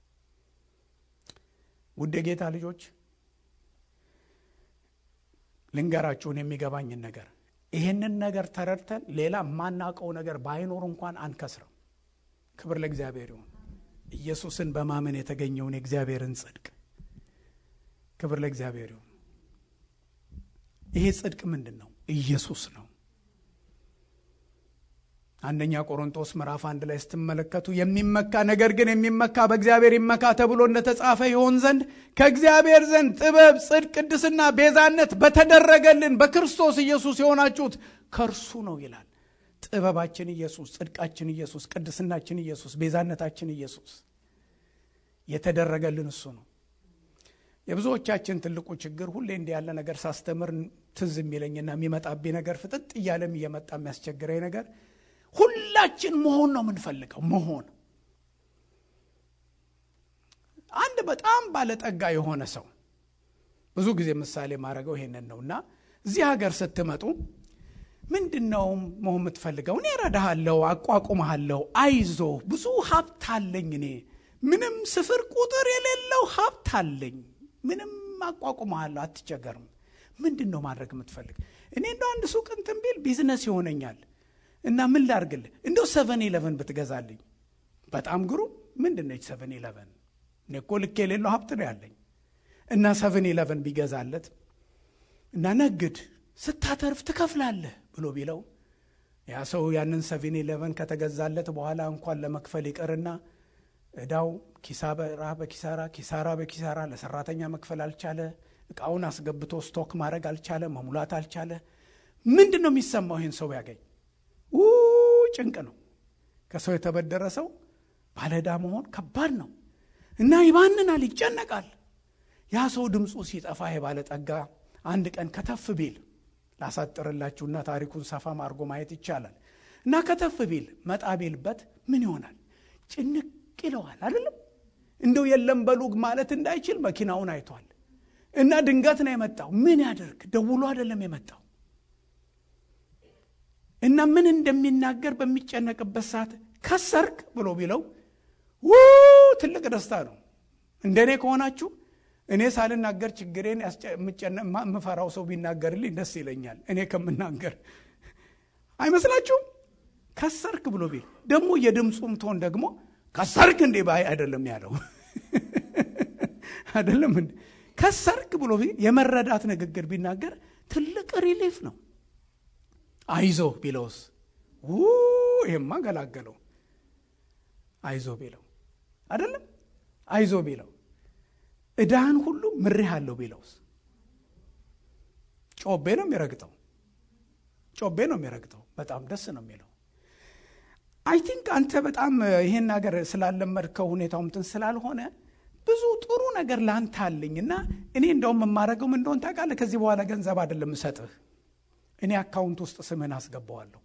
ውድ የጌታ ልጆች ልንገራችሁን የሚገባኝን ነገር ይህንን ነገር ተረድተን ሌላ የማናውቀው ነገር ባይኖር እንኳን አንከስርም። ክብር ለእግዚአብሔር ይሁን። ኢየሱስን በማመን የተገኘውን የእግዚአብሔርን ጽድቅ ክብር ለእግዚአብሔር ይሁን። ይሄ ጽድቅ ምንድን ነው? ኢየሱስ ነው። አንደኛ ቆሮንቶስ ምዕራፍ አንድ ላይ ስትመለከቱ የሚመካ ነገር ግን የሚመካ በእግዚአብሔር ይመካ ተብሎ እንደተጻፈ ይሆን ዘንድ ከእግዚአብሔር ዘንድ ጥበብ፣ ጽድቅ፣ ቅድስና፣ ቤዛነት በተደረገልን በክርስቶስ ኢየሱስ የሆናችሁት ከእርሱ ነው ይላል። ጥበባችን ኢየሱስ፣ ጽድቃችን ኢየሱስ፣ ቅድስናችን ኢየሱስ፣ ቤዛነታችን ኢየሱስ የተደረገልን እሱ ነው። የብዙዎቻችን ትልቁ ችግር ሁሌ እንዲህ ያለ ነገር ሳስተምር ትዝ የሚለኝና የሚመጣብኝ ነገር ፍጥጥ እያለም እየመጣ የሚያስቸግረኝ ነገር ሁላችን መሆን ነው የምንፈልገው። መሆን አንድ በጣም ባለጠጋ የሆነ ሰው ብዙ ጊዜ ምሳሌ ማድረገው ይሄንን ነው እና እዚህ ሀገር ስትመጡ ምንድን ነው መሆን የምትፈልገው? እኔ እረዳሃለሁ፣ አቋቁመሃለሁ፣ አይዞ ብዙ ሀብት አለኝ፣ እኔ ምንም ስፍር ቁጥር የሌለው ሀብት አለኝ፣ ምንም አቋቁመሃለሁ፣ አትቸገርም። ምንድን ነው ማድረግ የምትፈልግ? እኔ እንደው አንድ ሱቅ እንትን ቢል ቢዝነስ ይሆነኛል እና ምን ላርግልህ? እንደው ሰቨን ኢለቨን ብትገዛልኝ። በጣም ግሩም። ምንድን ነች ሰቨን ኢለቨን? እኔ እኮ ልክ የሌለው ሀብት ነው ያለኝ እና ሰቨን ኢለቨን ቢገዛለት እና ነግድ ስታተርፍ ትከፍላለህ ብሎ ቢለው ያ ሰው ያንን ሰቨን ኢለቨን ከተገዛለት በኋላ እንኳን ለመክፈል ይቅርና እዳው ኪሳራ በኪሳራ ኪሳራ በኪሳራ ለሰራተኛ መክፈል አልቻለ። እቃውን አስገብቶ ስቶክ ማድረግ አልቻለ። መሙላት አልቻለ። ምንድን ነው የሚሰማው ይህን ሰው ያገኝ? ው ጭንቅ ነው። ከሰው የተበደረ ሰው ባለዕዳ መሆን ከባድ ነው እና ይባንናል፣ ይጨነቃል። ያ ሰው ድምፁ ሲጠፋ የባለጠጋ አንድ ቀን ከተፍ ቢል ላሳጥርላችሁና ታሪኩን ሰፋ አድርጎ ማየት ይቻላል። እና ከተፍ ቢል መጣ ቢልበት ምን ይሆናል? ጭንቅ ይለዋል። አይደለም እንደው የለም በሉግ ማለት እንዳይችል መኪናውን አይቷል። እና ድንገት ነው የመጣው። ምን ያደርግ? ደውሎ አይደለም የመጣው እና ምን እንደሚናገር በሚጨነቅበት ሰዓት ከሰርክ ብሎ ቢለው ው ትልቅ ደስታ ነው። እንደኔ ከሆናችሁ እኔ ሳልናገር ችግሬን የምፈራው ሰው ቢናገርልኝ ደስ ይለኛል፣ እኔ ከምናገር አይመስላችሁም? ከሰርክ ብሎ ቢል ደግሞ የድምፁም ቶን ደግሞ ከሰርክ እንዴ ባይ አይደለም ያለው አይደለም እንዴ ከሰርክ ብሎ የመረዳት ንግግር ቢናገር ትልቅ ሪሊፍ ነው። አይዞ ቢለውስ ው ይሄማ ገላገለው። አይዞ ቢለው አይደለም አይዞ ቢለው እዳህን ሁሉ ምሬህ አለው ቢለውስ ጮቤ ነው የሚረግጠው። ጮቤ ነው የሚረግጠው። በጣም ደስ ነው የሚለው። አይ ቲንክ አንተ በጣም ይሄን ነገር ስላለመድከው ሁኔታው እንትን ስላልሆነ ብዙ ጥሩ ነገር ለአንተ አለኝ እና እኔ እንደውም የማደርገው ምን እንደሆን ታውቃለህ? ከዚህ በኋላ ገንዘብ አይደለም እሰጥህ፣ እኔ አካውንት ውስጥ ስምህን አስገባዋለሁ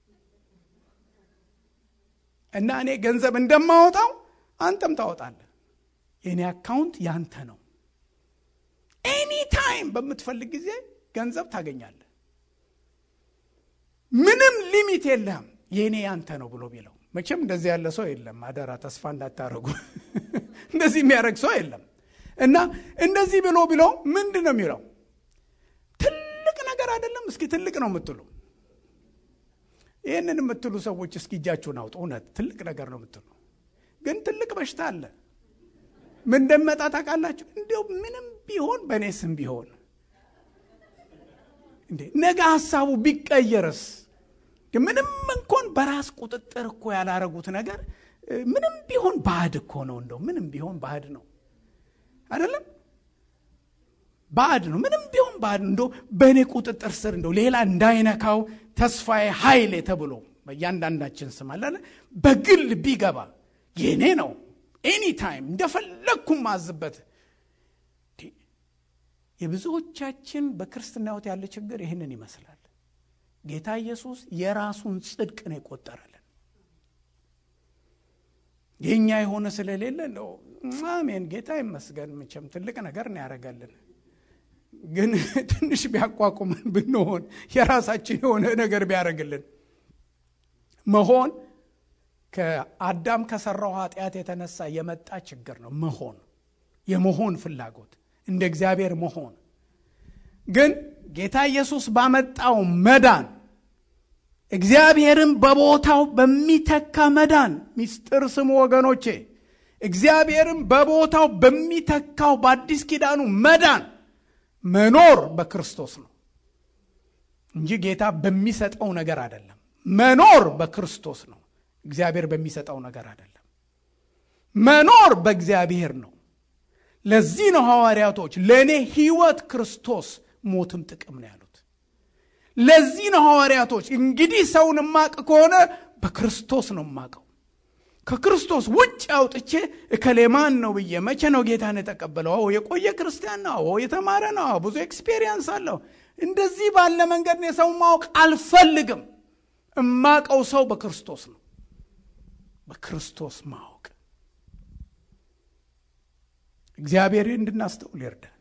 እና እኔ ገንዘብ እንደማወጣው አንተም ታወጣለህ። የእኔ አካውንት ያንተ ነው። ኤኒ ታይም በምትፈልግ ጊዜ ገንዘብ ታገኛለህ። ምንም ሊሚት የለህም። የእኔ ያንተ ነው ብሎ ቢለው መቼም እንደዚህ ያለ ሰው የለም። አደራ ተስፋ እንዳታረጉ። እንደዚህ የሚያደርግ ሰው የለም። እና እንደዚህ ብሎ ብሎ ምንድን ነው የሚለው? ትልቅ ነገር አይደለም። እስኪ ትልቅ ነው የምትሉ ይህንን የምትሉ ሰዎች እስኪ እጃችሁን አውጡ። እውነት ትልቅ ነገር ነው የምትሉ ግን ትልቅ በሽታ አለ። ምን እንደሚመጣ ታውቃላችሁ? እንዲያው ምንም ቢሆን በእኔ ስም ቢሆን እንዴ ነገ ሀሳቡ ቢቀየርስ? ምንም እንኳን በራስ ቁጥጥር እኮ ያላረጉት ነገር ምንም ቢሆን ባዕድ እኮ ነው። እንደው ምንም ቢሆን ባዕድ ነው አይደለም? ባዕድ ነው። ምንም ቢሆን ባዕድ እንደው በእኔ ቁጥጥር ስር እንደው ሌላ እንዳይነካው ተስፋዬ ኃይሌ ተብሎ በእያንዳንዳችን ስም አለ በግል ቢገባ የእኔ ነው ኤኒ ታይም እንደፈለግኩም ማዝበት። የብዙዎቻችን በክርስትና ሕይወት ያለ ችግር ይህንን ይመስላል። ጌታ ኢየሱስ የራሱን ጽድቅ ነው የቆጠረልን። የእኛ የሆነ ስለሌለ ነው። አሜን፣ ጌታ ይመስገን። መቼም ትልቅ ነገር ነው ያደረገልን። ግን ትንሽ ቢያቋቁመን ብንሆን የራሳችን የሆነ ነገር ቢያደርግልን መሆን ከአዳም ከሰራው ኃጢአት የተነሳ የመጣ ችግር ነው። መሆን የመሆን ፍላጎት እንደ እግዚአብሔር መሆን ግን ጌታ ኢየሱስ ባመጣው መዳን እግዚአብሔርን በቦታው በሚተካ መዳን ሚስጥር ስሙ ወገኖቼ፣ እግዚአብሔርን በቦታው በሚተካው በአዲስ ኪዳኑ መዳን መኖር በክርስቶስ ነው እንጂ ጌታ በሚሰጠው ነገር አይደለም። መኖር በክርስቶስ ነው፣ እግዚአብሔር በሚሰጠው ነገር አይደለም። መኖር በእግዚአብሔር ነው። ለዚህ ነው ሐዋርያቶች ለእኔ ሕይወት ክርስቶስ ሞትም ጥቅም ነው ያሉት። ለዚህ ነው ሐዋርያቶች እንግዲህ ሰውን ማቅ ከሆነ በክርስቶስ ነው ማቀው ከክርስቶስ ውጭ አውጥቼ እከሌ ማን ነው ብዬ መቼ ነው ጌታን የተቀበለው? አዎ የቆየ ክርስቲያን ነው። አዎ የተማረ ነው። አዎ ብዙ ኤክስፔሪየንስ አለው። እንደዚህ ባለ መንገድ ነው የሰው ማወቅ አልፈልግም። እማቀው ሰው በክርስቶስ ነው። በክርስቶስ ማወቅ እግዚአብሔር እንድናስተውል ይርዳል።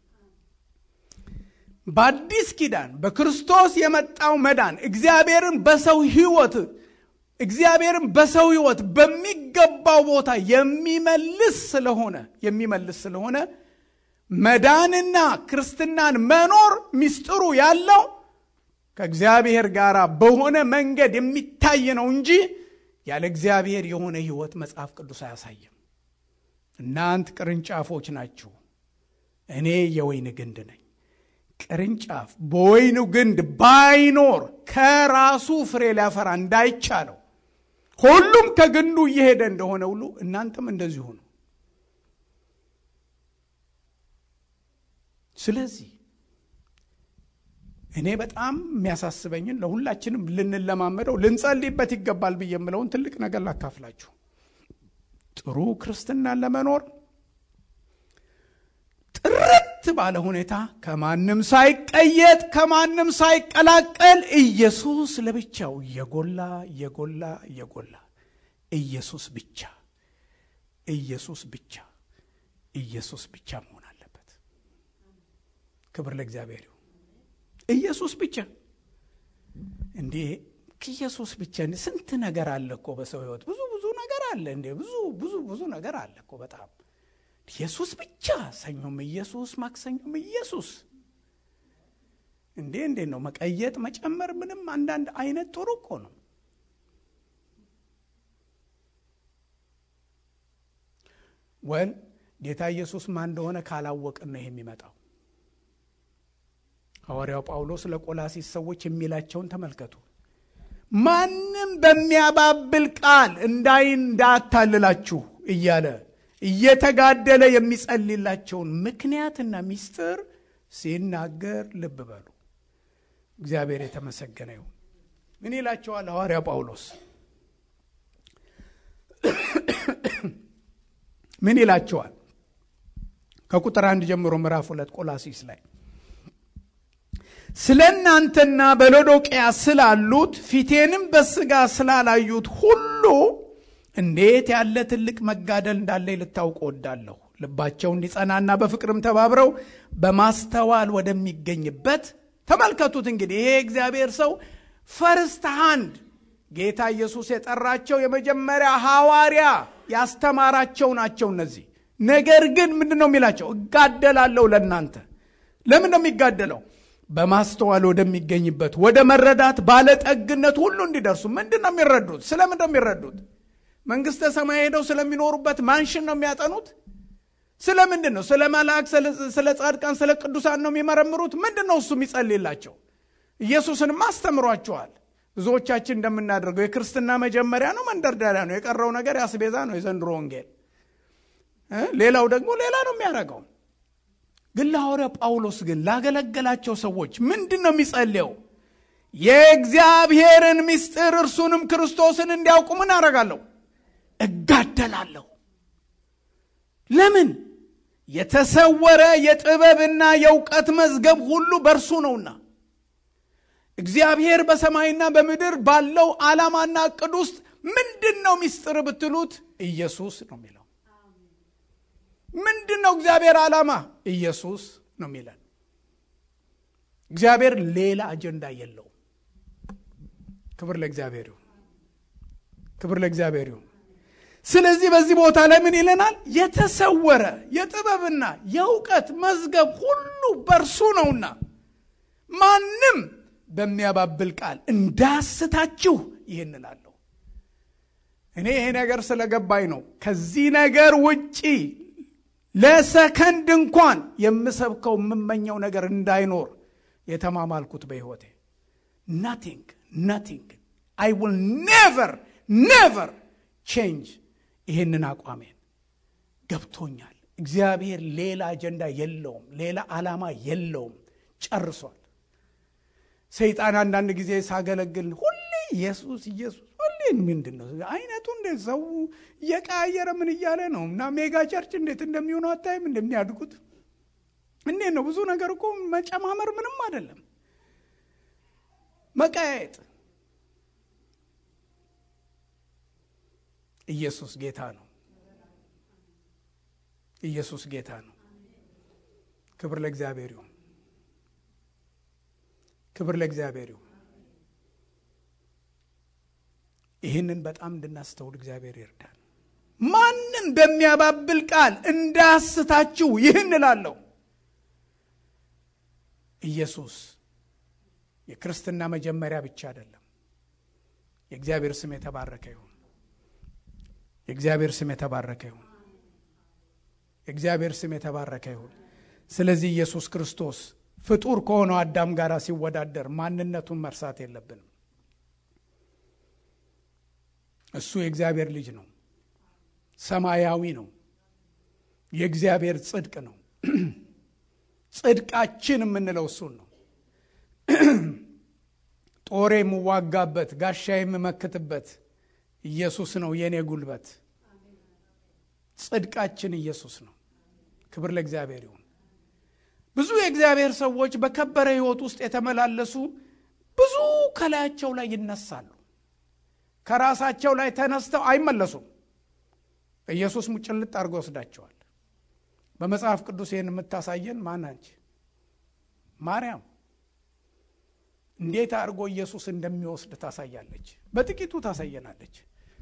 በአዲስ ኪዳን በክርስቶስ የመጣው መዳን እግዚአብሔርን በሰው ህይወት እግዚአብሔርን በሰው ህይወት በሚገባው ቦታ የሚመልስ ስለሆነ የሚመልስ ስለሆነ መዳንና ክርስትናን መኖር ሚስጥሩ ያለው ከእግዚአብሔር ጋር በሆነ መንገድ የሚታይ ነው እንጂ ያለ እግዚአብሔር የሆነ ህይወት መጽሐፍ ቅዱስ አያሳይም። እናንት ቅርንጫፎች ናችሁ፣ እኔ የወይን ግንድ ነኝ። ቅርንጫፍ በወይኑ ግንድ ባይኖር ከራሱ ፍሬ ሊያፈራ እንዳይቻለው ሁሉም ከግንዱ እየሄደ እንደሆነ ሁሉ እናንተም እንደዚሁ ነው። ስለዚህ እኔ በጣም የሚያሳስበኝን ለሁላችንም ልንለማመደው ልንጸልይበት ይገባል ብዬ የምለውን ትልቅ ነገር ላካፍላችሁ። ጥሩ ክርስትናን ለመኖር ጥርት ባለ ሁኔታ ከማንም ሳይቀየጥ ከማንም ሳይቀላቀል ኢየሱስ ለብቻው እየጎላ እየጎላ እየጎላ ኢየሱስ ብቻ ኢየሱስ ብቻ ኢየሱስ ብቻ መሆን አለበት። ክብር ለእግዚአብሔር ይሁን። ኢየሱስ ብቻ እንዴ ኢየሱስ ብቻ ስንት ነገር አለ እኮ በሰው ህይወት ብዙ ብዙ ነገር አለ እንዴ ብዙ ብዙ ብዙ ነገር አለ እኮ በጣም ኢየሱስ ብቻ ሰኞም ኢየሱስ ማክሰኞም ኢየሱስ እንዴ እንዴት ነው መቀየጥ መጨመር ምንም አንዳንድ አይነት ጥሩ እኮ ነው ወል ጌታ ኢየሱስ ማን እንደሆነ ካላወቅን ነው ይሄ የሚመጣው ሐዋርያው ጳውሎስ ለቆላሲስ ሰዎች የሚላቸውን ተመልከቱ ማንም በሚያባብል ቃል እንዳይ እንዳታልላችሁ እያለ እየተጋደለ የሚጸልላቸውን ምክንያትና ሚስጥር ሲናገር ልብ በሉ። እግዚአብሔር የተመሰገነ ይሁን። ምን ይላቸዋል ሐዋርያ ጳውሎስ? ምን ይላቸዋል? ከቁጥር አንድ ጀምሮ ምዕራፍ ሁለት ቆላሲስ ላይ ስለ እናንተና በሎዶቅያ ስላሉት ፊቴንም በስጋ ስላላዩት ሁሉ እንዴት ያለ ትልቅ መጋደል እንዳለኝ ልታውቅ ወዳለሁ። ልባቸው እንዲጸናና በፍቅርም ተባብረው በማስተዋል ወደሚገኝበት ተመልከቱት። እንግዲህ ይሄ እግዚአብሔር ሰው ፈርስት ሃንድ ጌታ ኢየሱስ የጠራቸው የመጀመሪያ ሐዋርያ ያስተማራቸው ናቸው እነዚህ። ነገር ግን ምንድን ነው የሚላቸው? እጋደላለሁ ለእናንተ። ለምን ነው የሚጋደለው? በማስተዋል ወደሚገኝበት ወደ መረዳት ባለጠግነት ሁሉ እንዲደርሱ። ምንድን ነው የሚረዱት? ስለምንድን ነው የሚረዱት? መንግስተ ሰማይ ሄደው ስለሚኖሩበት ማንሽን ነው የሚያጠኑት? ስለ ምንድን ነው? ስለ መልአክ፣ ስለ ጻድቃን፣ ስለ ቅዱሳን ነው የሚመረምሩት? ምንድን ነው እሱ የሚጸልይላቸው? ኢየሱስንም አስተምሯቸዋል። ብዙዎቻችን እንደምናደርገው የክርስትና መጀመሪያ ነው፣ መንደርደሪያ ነው። የቀረው ነገር ያስቤዛ ነው። የዘንድሮ ወንጌል ሌላው ደግሞ ሌላ ነው የሚያደርገው። ግን ለሐዋርያ ጳውሎስ ግን ላገለገላቸው ሰዎች ምንድን ነው የሚጸልየው? የእግዚአብሔርን ምስጢር እርሱንም ክርስቶስን እንዲያውቁ ምን አደርጋለሁ? እጋደላለሁ። ለምን? የተሰወረ የጥበብና የእውቀት መዝገብ ሁሉ በእርሱ ነውና። እግዚአብሔር በሰማይና በምድር ባለው ዓላማና ዕቅድ ውስጥ ምንድን ነው ምስጢር ብትሉት ኢየሱስ ነው የሚለው። ምንድን ነው እግዚአብሔር ዓላማ? ኢየሱስ ነው የሚለን። እግዚአብሔር ሌላ አጀንዳ የለውም። ክብር ለእግዚአብሔር ይሁን። ክብር ለእግዚአብሔር ይሁን። ስለዚህ በዚህ ቦታ ላይ ምን ይለናል? የተሰወረ የጥበብና የእውቀት መዝገብ ሁሉ በእርሱ ነውና ማንም በሚያባብል ቃል እንዳስታችሁ ይህን እላለሁ። እኔ ይሄ ነገር ስለገባኝ ነው። ከዚህ ነገር ውጪ ለሰከንድ እንኳን የምሰብከው የምመኘው ነገር እንዳይኖር የተማማልኩት በሕይወቴ ናቲንግ ናቲንግ አይ ዊል ኔቨር ኔቨር ቼንጅ ይህንን አቋሜን ገብቶኛል። እግዚአብሔር ሌላ አጀንዳ የለውም፣ ሌላ ዓላማ የለውም። ጨርሷል። ሰይጣን አንዳንድ ጊዜ ሳገለግል ሁሌ ኢየሱስ ኢየሱስ ሁሌ ምንድን ነው አይነቱ እንደ ሰው እየቀያየረ ምን እያለ ነው እና ሜጋ ቸርች እንዴት እንደሚሆኑ አታይም እንደሚያድጉት እንዴት ነው ብዙ ነገር እኮ መጨማመር ምንም አይደለም መቀያየጥ ኢየሱስ ጌታ ነው ኢየሱስ ጌታ ነው ክብር ለእግዚአብሔር ይሁን ክብር ለእግዚአብሔር ይሁን ይህንን በጣም እንድናስተውል እግዚአብሔር ይርዳል ማንም በሚያባብል ቃል እንዳያስታችሁ ይህን እላለሁ ኢየሱስ የክርስትና መጀመሪያ ብቻ አይደለም የእግዚአብሔር ስም የተባረከ ይሁን የእግዚአብሔር ስም የተባረከ ይሁን የእግዚአብሔር ስም የተባረከ ይሁን ስለዚህ ኢየሱስ ክርስቶስ ፍጡር ከሆነው አዳም ጋር ሲወዳደር ማንነቱን መርሳት የለብንም እሱ የእግዚአብሔር ልጅ ነው ሰማያዊ ነው የእግዚአብሔር ጽድቅ ነው ጽድቃችን የምንለው እሱን ነው ጦሬ የምዋጋበት ጋሻ የምመክትበት ኢየሱስ ነው የእኔ ጉልበት ጽድቃችን ኢየሱስ ነው ክብር ለእግዚአብሔር ይሁን ብዙ የእግዚአብሔር ሰዎች በከበረ ህይወት ውስጥ የተመላለሱ ብዙ ከላያቸው ላይ ይነሳሉ ከራሳቸው ላይ ተነስተው አይመለሱም ኢየሱስ ሙጭልጥ አድርጎ ወስዳቸዋል በመጽሐፍ ቅዱስ ይህን የምታሳየን ማናንች ማርያም እንዴት አድርጎ ኢየሱስ እንደሚወስድ ታሳያለች በጥቂቱ ታሳየናለች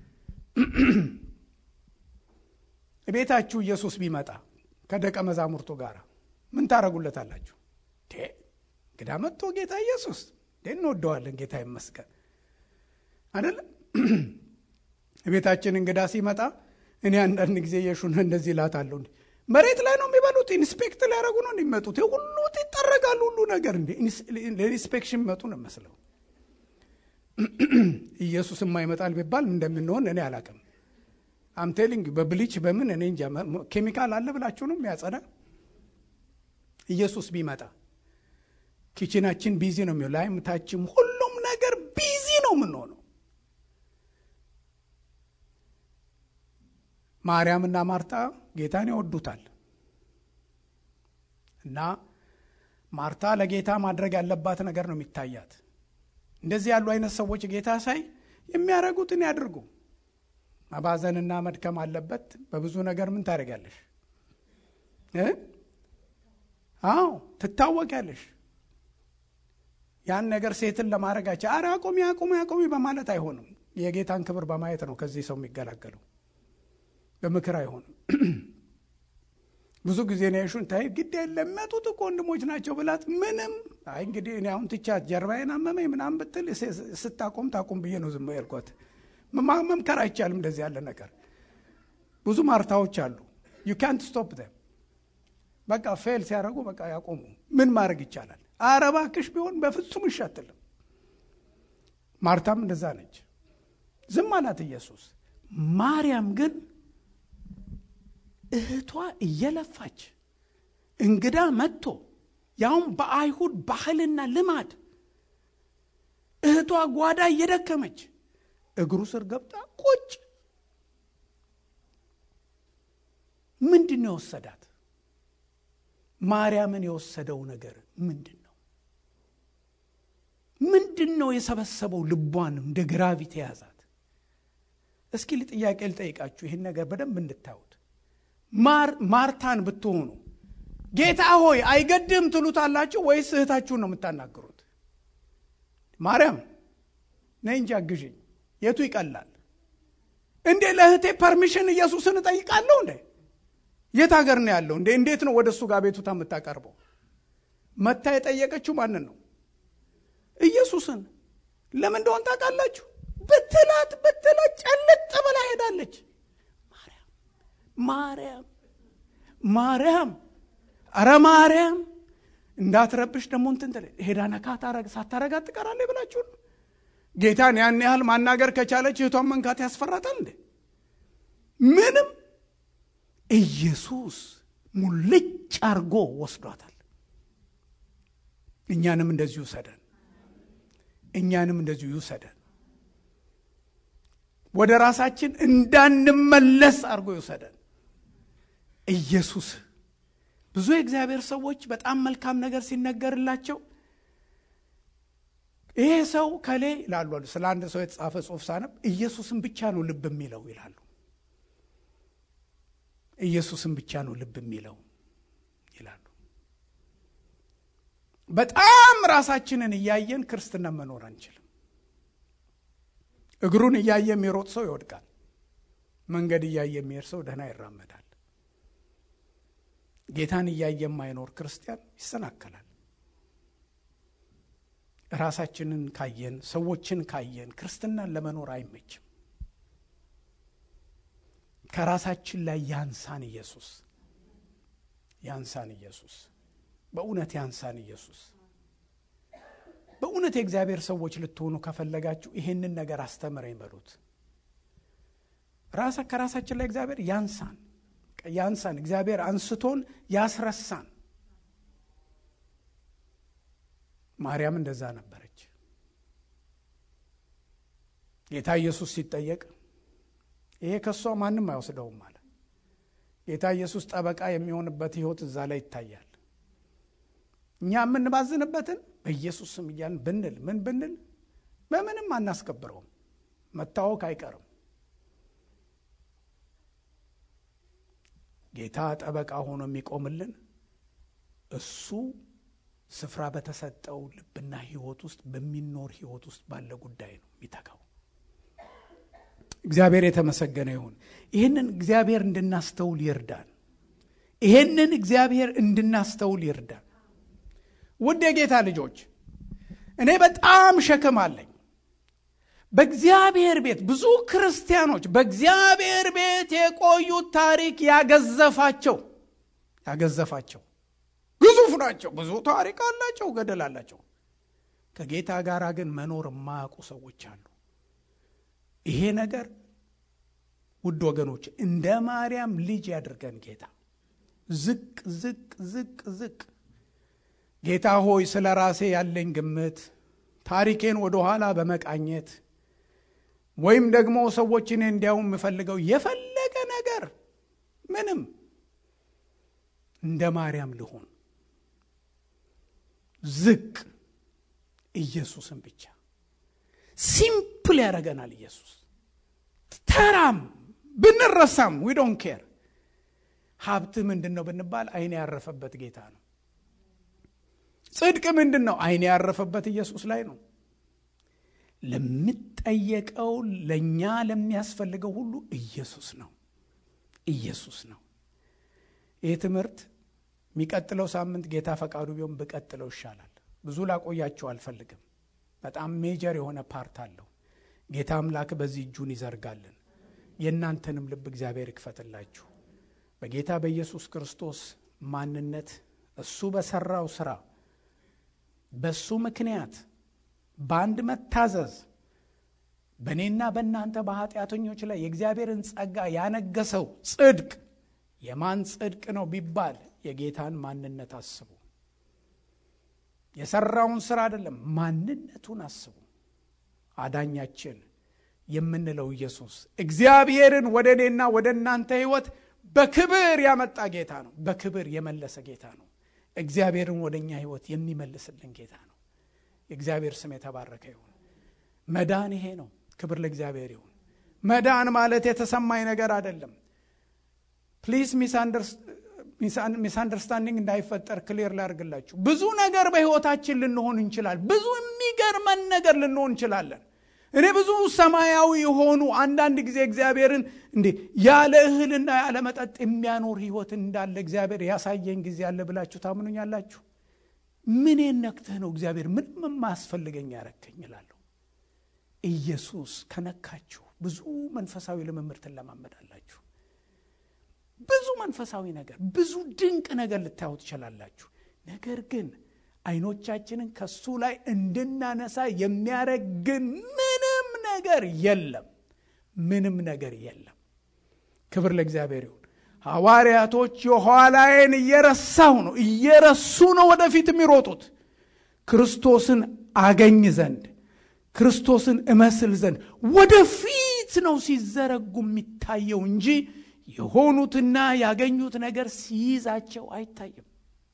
ቤታችሁ ኢየሱስ ቢመጣ ከደቀ መዛሙርቱ ጋር ምን ታረጉለታላችሁ እንግዳ መጥቶ ጌታ ኢየሱስ እንወደዋለን ጌታ ይመስገን አይደለም ቤታችን እንግዳ ሲመጣ እኔ አንዳንድ ጊዜ የሹን እንደዚህ ላታለሁ መሬት ላይ ነው የሚበሉት ኢንስፔክት ሊያደረጉ ነው እንዲመጡት ሁሉ ይጠረጋሉ ሁሉ ነገር እንዲ ለኢንስፔክሽን መጡ ነው መስለው ኢየሱስ የማይመጣል ቢባል እንደምንሆን እኔ አላቅም አምቴሊንግ በብሊች በምን እኔ እንጃ ኬሚካል አለ ብላችሁ ነው የሚያጸዳ ኢየሱስ ቢመጣ ኪችናችን ቢዚ ነው የሚሆን ላይም ታችም ሁሉም ነገር ቢዚ ነው የምንሆነው ማርያምና ማርታ ጌታን ይወዱታል እና ማርታ ለጌታ ማድረግ ያለባት ነገር ነው የሚታያት እንደዚህ ያሉ አይነት ሰዎች ጌታ ሳይ የሚያደርጉትን ያድርጉ ማባዘንና መድከም አለበት በብዙ ነገር ምን ታደርጋለሽ አዎ ትታወቂያለሽ ያን ነገር ሴትን ለማድረጋቸው አረ አቁሚ አቁሚ አቁሚ በማለት አይሆንም የጌታን ክብር በማየት ነው ከዚህ ሰው የሚገላገለው በምክር አይሆንም ብዙ ጊዜ ነው የሹን ታይ ግድ የለም መጡት እኮ ወንድሞች ናቸው ብላት ምንም አይ እንግዲህ እኔ አሁን ትቻት ጀርባዬን አመመኝ ምናምን ብትል ስታቆም ታቁም ብዬ ነው ዝም ያልኳት መምከር አይቻልም እንደዚህ ያለ ነገር ብዙ ማርታዎች አሉ ዩ ካንት ስቶፕ ዘም በቃ ፌል ሲያደረጉ በቃ ያቆሙ ምን ማድረግ ይቻላል አረባክሽ ቢሆን በፍጹም ይሻትልም ማርታም እንደዛ ነች ዝም አላት ኢየሱስ ማርያም ግን እህቷ እየለፋች እንግዳ መጥቶ ያውም በአይሁድ ባህልና ልማድ እህቷ ጓዳ እየደከመች እግሩ ስር ገብታ ቁጭ ምንድን ነው የወሰዳት ማርያምን የወሰደው ነገር ምንድን ነው ምንድን ነው የሰበሰበው ልቧን እንደ ግራቪቲ የያዛት እስኪ ጥያቄ ልጠይቃችሁ ይህን ነገር በደንብ እንድታዩት ማርታን ብትሆኑ ጌታ ሆይ አይገድም ትሉታላችሁ ወይስ እህታችሁን ነው የምታናግሩት ማርያም ነይ እንጂ አግዥኝ የቱ ይቀላል እንዴ ለእህቴ ፐርሚሽን ኢየሱስን እጠይቃለሁ እንዴ የት ሀገር ነው ያለው እንዴ እንዴት ነው ወደ እሱ ጋር ቤቱታ የምታቀርበው መታ የጠየቀችው ማንን ነው ኢየሱስን ለምን እንደሆን ታውቃላችሁ ብትላት ብትላት ጨልጥ ብላ ሄዳለች ማርያም ማርያም አረ ማርያም እንዳትረብሽ ደግሞ እንትን ሄዳ ነካ ሳታረጋት ትቀራለች ብላችሁ ጌታን ያን ያህል ማናገር ከቻለች እህቷን መንካት ያስፈራታል እንዴ? ምንም። ኢየሱስ ሙልጭ አርጎ ወስዷታል። እኛንም እንደዚሁ ይውሰደን። እኛንም እንደዚሁ ይውሰደን። ወደ ራሳችን እንዳንመለስ አድርጎ ይውሰደን ኢየሱስ። ብዙ የእግዚአብሔር ሰዎች በጣም መልካም ነገር ሲነገርላቸው ይሄ ሰው ከሌ ይላሉ። ስለ አንድ ሰው የተጻፈ ጽሑፍ ሳነብ ኢየሱስን ብቻ ነው ልብ የሚለው ይላሉ። ኢየሱስን ብቻ ነው ልብ የሚለው ይላሉ። በጣም ራሳችንን እያየን ክርስትና መኖር አንችልም። እግሩን እያየ የሚሮጥ ሰው ይወድቃል። መንገድ እያየ የሚሄድ ሰው ደህና ይራመዳል። ጌታን እያየ የማይኖር ክርስቲያን ይሰናከላል። ራሳችንን ካየን፣ ሰዎችን ካየን ክርስትናን ለመኖር አይመችም። ከራሳችን ላይ ያንሳን ኢየሱስ፣ ያንሳን ኢየሱስ፣ በእውነት ያንሳን ኢየሱስ። በእውነት የእግዚአብሔር ሰዎች ልትሆኑ ከፈለጋችሁ ይሄንን ነገር አስተምረኝ በሉት። ራሳ ከራሳችን ላይ እግዚአብሔር ያንሳን ያንሳን። እግዚአብሔር አንስቶን ያስረሳን። ማርያም እንደዛ ነበረች። ጌታ ኢየሱስ ሲጠየቅ ይሄ ከእሷ ማንም አይወስደውም አለ። ጌታ ኢየሱስ ጠበቃ የሚሆንበት ሕይወት እዛ ላይ ይታያል። እኛ የምንባዝንበትን በኢየሱስ ስም እያልን ብንል ምን ብንል በምንም አናስከብረውም። መታወክ አይቀርም። ጌታ ጠበቃ ሆኖ የሚቆምልን እሱ ስፍራ በተሰጠው ልብና ሕይወት ውስጥ በሚኖር ሕይወት ውስጥ ባለ ጉዳይ ነው የሚተጋው። እግዚአብሔር የተመሰገነ ይሁን። ይህንን እግዚአብሔር እንድናስተውል ይርዳን። ይህንን እግዚአብሔር እንድናስተውል ይርዳን። ውድ የጌታ ልጆች እኔ በጣም ሸክም አለኝ። በእግዚአብሔር ቤት ብዙ ክርስቲያኖች በእግዚአብሔር ቤት የቆዩት ታሪክ ያገዘፋቸው ያገዘፋቸው ግዙፍ ናቸው። ብዙ ታሪክ አላቸው፣ ገደል አላቸው። ከጌታ ጋር ግን መኖር የማያውቁ ሰዎች አሉ። ይሄ ነገር ውድ ወገኖች እንደ ማርያም ልጅ ያድርገን ጌታ። ዝቅ ዝቅ ዝቅ ዝቅ ጌታ ሆይ ስለ ራሴ ያለኝ ግምት ታሪኬን ወደ ኋላ በመቃኘት ወይም ደግሞ ሰዎች እኔ እንዲያው የምፈልገው የፈለገ ነገር ምንም እንደ ማርያም ልሆን ዝቅ ኢየሱስን ብቻ ሲምፕል ያደረገናል። ኢየሱስ ተራም ብንረሳም ዊ ዶንት ኬር። ሀብት ምንድን ነው ብንባል አይን ያረፈበት ጌታ ነው። ጽድቅ ምንድን ነው? አይን ያረፈበት ኢየሱስ ላይ ነው። ለምጠየቀው ለእኛ ለሚያስፈልገው ሁሉ ኢየሱስ ነው። ኢየሱስ ነው። ይህ ትምህርት የሚቀጥለው ሳምንት ጌታ ፈቃዱ ቢሆን ብቀጥለው ይሻላል። ብዙ ላቆያቸው አልፈልግም። በጣም ሜጀር የሆነ ፓርት አለው። ጌታ አምላክ በዚህ እጁን ይዘርጋልን። የእናንተንም ልብ እግዚአብሔር ይክፈትላችሁ። በጌታ በኢየሱስ ክርስቶስ ማንነት እሱ በሰራው ስራ በሱ ምክንያት በአንድ መታዘዝ በእኔና በእናንተ በኃጢአተኞች ላይ የእግዚአብሔርን ጸጋ ያነገሰው ጽድቅ የማን ጽድቅ ነው ቢባል የጌታን ማንነት አስቡ። የሰራውን ስራ አይደለም፣ ማንነቱን አስቡ። አዳኛችን የምንለው ኢየሱስ እግዚአብሔርን ወደ እኔና ወደ እናንተ ሕይወት በክብር ያመጣ ጌታ ነው። በክብር የመለሰ ጌታ ነው። እግዚአብሔርን ወደ እኛ ሕይወት የሚመልስልን ጌታ ነው። የእግዚአብሔር ስም የተባረከ ይሁን። መዳን ይሄ ነው። ክብር ለእግዚአብሔር ይሁን። መዳን ማለት የተሰማኝ ነገር አይደለም። ፕሊዝ ሚስ አንደርስታንዲንግ እንዳይፈጠር ክሊር ላድርግላችሁ። ብዙ ነገር በሕይወታችን ልንሆን እንችላል። ብዙ የሚገርመን ነገር ልንሆን እንችላለን። እኔ ብዙ ሰማያዊ የሆኑ አንዳንድ ጊዜ እግዚአብሔርን እንዴ ያለ እህልና ያለ መጠጥ የሚያኖር ህይወት እንዳለ እግዚአብሔር ያሳየኝ ጊዜ አለ ብላችሁ ታምኑኛላችሁ? ምኔን ነክተህ ነው እግዚአብሔር ምንም የማያስፈልገኝ ያረከኝ እላለሁ። ኢየሱስ ከነካችሁ ብዙ መንፈሳዊ ልምምድ ትለማመዳላችሁ። ብዙ መንፈሳዊ ነገር፣ ብዙ ድንቅ ነገር ልታዩ ትችላላችሁ። ነገር ግን አይኖቻችንን ከሱ ላይ እንድናነሳ የሚያደርግ ግን ምንም ነገር የለም። ምንም ነገር የለም። ክብር ለእግዚአብሔር ይሁን። ሐዋርያቶች የኋላዬን እየረሳሁ ነው እየረሱ ነው ወደፊት የሚሮጡት ክርስቶስን አገኝ ዘንድ ክርስቶስን እመስል ዘንድ ወደፊት ነው ሲዘረጉ የሚታየው እንጂ የሆኑትና ያገኙት ነገር ሲይዛቸው አይታይም።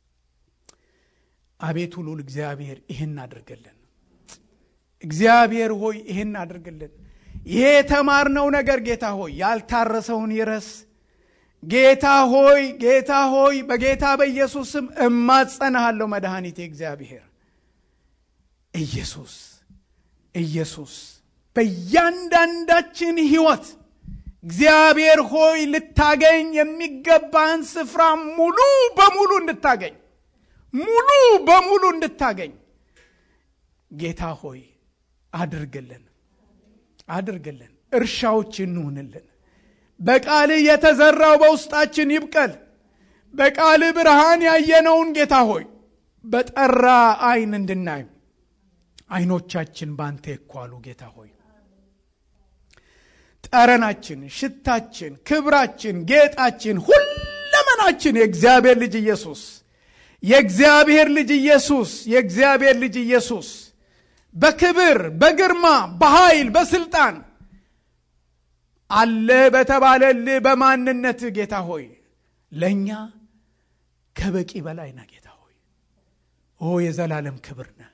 አቤቱ ልዑል እግዚአብሔር ይህን አድርግልን። እግዚአብሔር ሆይ ይህን አድርግልን። ይሄ የተማርነው ነገር ጌታ ሆይ ያልታረሰውን ይረስ። ጌታ ሆይ ጌታ ሆይ በጌታ በኢየሱስ ስም እማጸናሃለሁ። መድኃኒቴ እግዚአብሔር ኢየሱስ ኢየሱስ በእያንዳንዳችን ሕይወት እግዚአብሔር ሆይ ልታገኝ የሚገባህን ስፍራ ሙሉ በሙሉ እንድታገኝ ሙሉ በሙሉ እንድታገኝ ጌታ ሆይ አድርግልን አድርግልን። እርሻዎች እንሁንልን። በቃልህ የተዘራው በውስጣችን ይብቀል። በቃልህ ብርሃን ያየነውን ጌታ ሆይ በጠራ አይን እንድናይ አይኖቻችን ባንተ ይኳሉ። ጌታ ሆይ ጠረናችን፣ ሽታችን፣ ክብራችን፣ ጌጣችን፣ ሁለመናችን የእግዚአብሔር ልጅ ኢየሱስ የእግዚአብሔር ልጅ ኢየሱስ የእግዚአብሔር ልጅ ኢየሱስ በክብር በግርማ በኃይል በስልጣን አለ በተባለልህ በማንነት ጌታ ሆይ ለእኛ ከበቂ በላይ ና ጌታ ሆይ ኦ የዘላለም ክብር ነ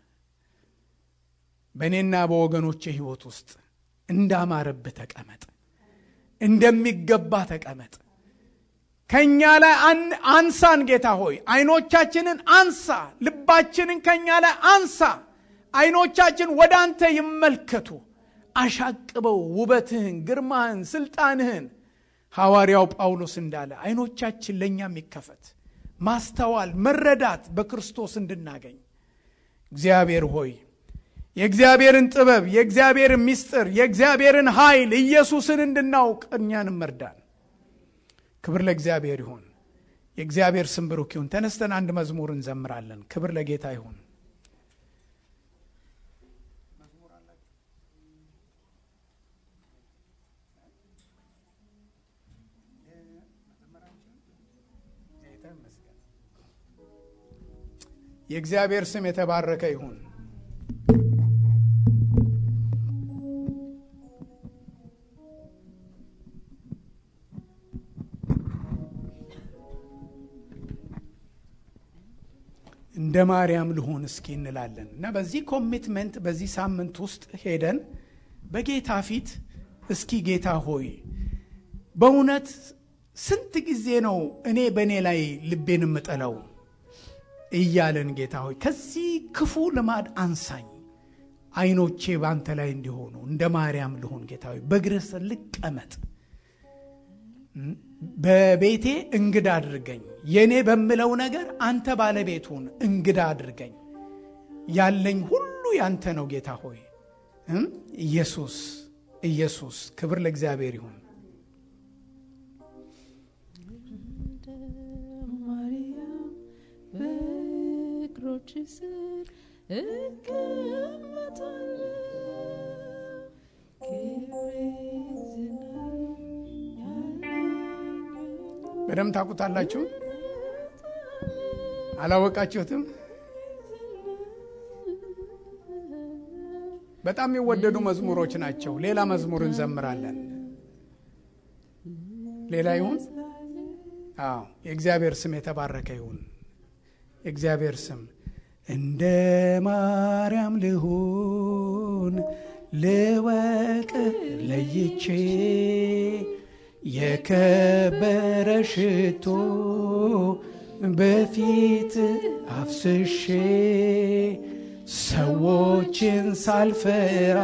በእኔና በወገኖቼ ሕይወት ውስጥ እንዳማረብህ ተቀመጥ፣ እንደሚገባ ተቀመጥ። ከእኛ ላይ አንሳን ጌታ ሆይ አይኖቻችንን አንሳ፣ ልባችንን ከእኛ ላይ አንሳ። አይኖቻችን ወደ አንተ ይመልከቱ። አሻቅበው ውበትህን፣ ግርማህን፣ ስልጣንህን ሐዋርያው ጳውሎስ እንዳለ አይኖቻችን ለእኛም ይከፈት፣ ማስተዋል፣ መረዳት በክርስቶስ እንድናገኝ እግዚአብሔር ሆይ የእግዚአብሔርን ጥበብ፣ የእግዚአብሔርን ምስጢር፣ የእግዚአብሔርን ኃይል ኢየሱስን እንድናውቅ እኛንም መርዳን። ክብር ለእግዚአብሔር ይሁን። የእግዚአብሔር ስም ብሩክ ይሁን። ተነስተን አንድ መዝሙር እንዘምራለን። ክብር ለጌታ ይሁን። የእግዚአብሔር ስም የተባረከ ይሁን። እንደ ማርያም ልሆን እስኪ እንላለን እና በዚህ ኮሚትመንት በዚህ ሳምንት ውስጥ ሄደን በጌታ ፊት እስኪ ጌታ ሆይ በእውነት ስንት ጊዜ ነው እኔ በእኔ ላይ ልቤን የምጥለው እያለን ጌታ ሆይ ከዚህ ክፉ ልማድ አንሳኝ፣ አይኖቼ በአንተ ላይ እንዲሆኑ እንደ ማርያም ልሆን ጌታ ሆይ በእግርህ ስር ልቀመጥ፣ በቤቴ እንግዳ አድርገኝ፣ የእኔ በምለው ነገር አንተ ባለቤቱን እንግዳ አድርገኝ። ያለኝ ሁሉ ያንተ ነው ጌታ ሆይ ኢየሱስ ኢየሱስ፣ ክብር ለእግዚአብሔር ይሁን። በእግሮች ስር እቀመጣለሁ በደንብ ታውቁታላችሁ። አላወቃችሁትም? በጣም የሚወደዱ መዝሙሮች ናቸው። ሌላ መዝሙር እንዘምራለን። ሌላ ይሁን። አዎ፣ የእግዚአብሔር ስም የተባረከ ይሁን። የእግዚአብሔር ስም እንደ ማርያም ልሁን ልወቅ ለይቼ የከበረ ሽቶ በፊት አፍስሼ ሰዎችን ሳልፈራ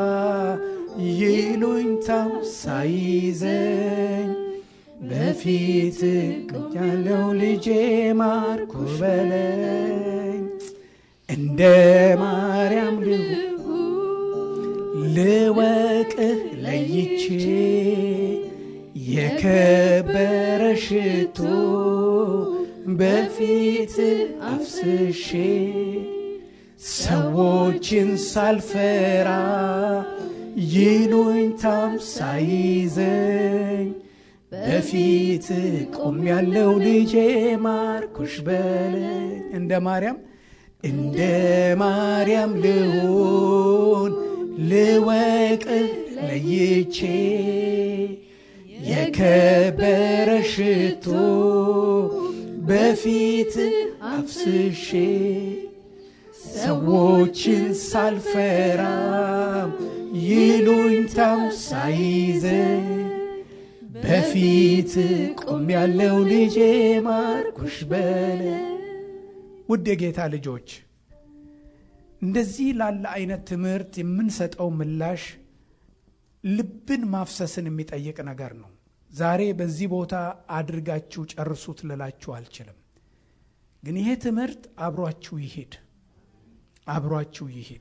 ይሉኝታው ሳይዘኝ በፊት ያለው ልጄ ማርኩ በለኝ እንደ ማርያም ልወቅህ ለይቼ የከበረ ሽቶ በፊት አፍስሼ ሰዎችን ሳልፈራ ይሉኝታም ሳይዘኝ በፊት ቆም ያለው ልጄ ማርኩሽ በለኝ እንደ ማርያም እንደ ማርያም ልሁን ልወቅ ለይቼ የከበረ ሽቶ በፊት አፍስሼ ሰዎችን ሳልፈራም ይሉኝታም ሳይዘኝ በፊት ቆም ያለው ልጄ ማርኩሽ በለ ውድ የጌታ ልጆች እንደዚህ ላለ አይነት ትምህርት የምንሰጠው ምላሽ ልብን ማፍሰስን የሚጠይቅ ነገር ነው ዛሬ በዚህ ቦታ አድርጋችሁ ጨርሱት ልላችሁ አልችልም ግን ይሄ ትምህርት አብሯችሁ ይሄድ አብሯችሁ ይሄድ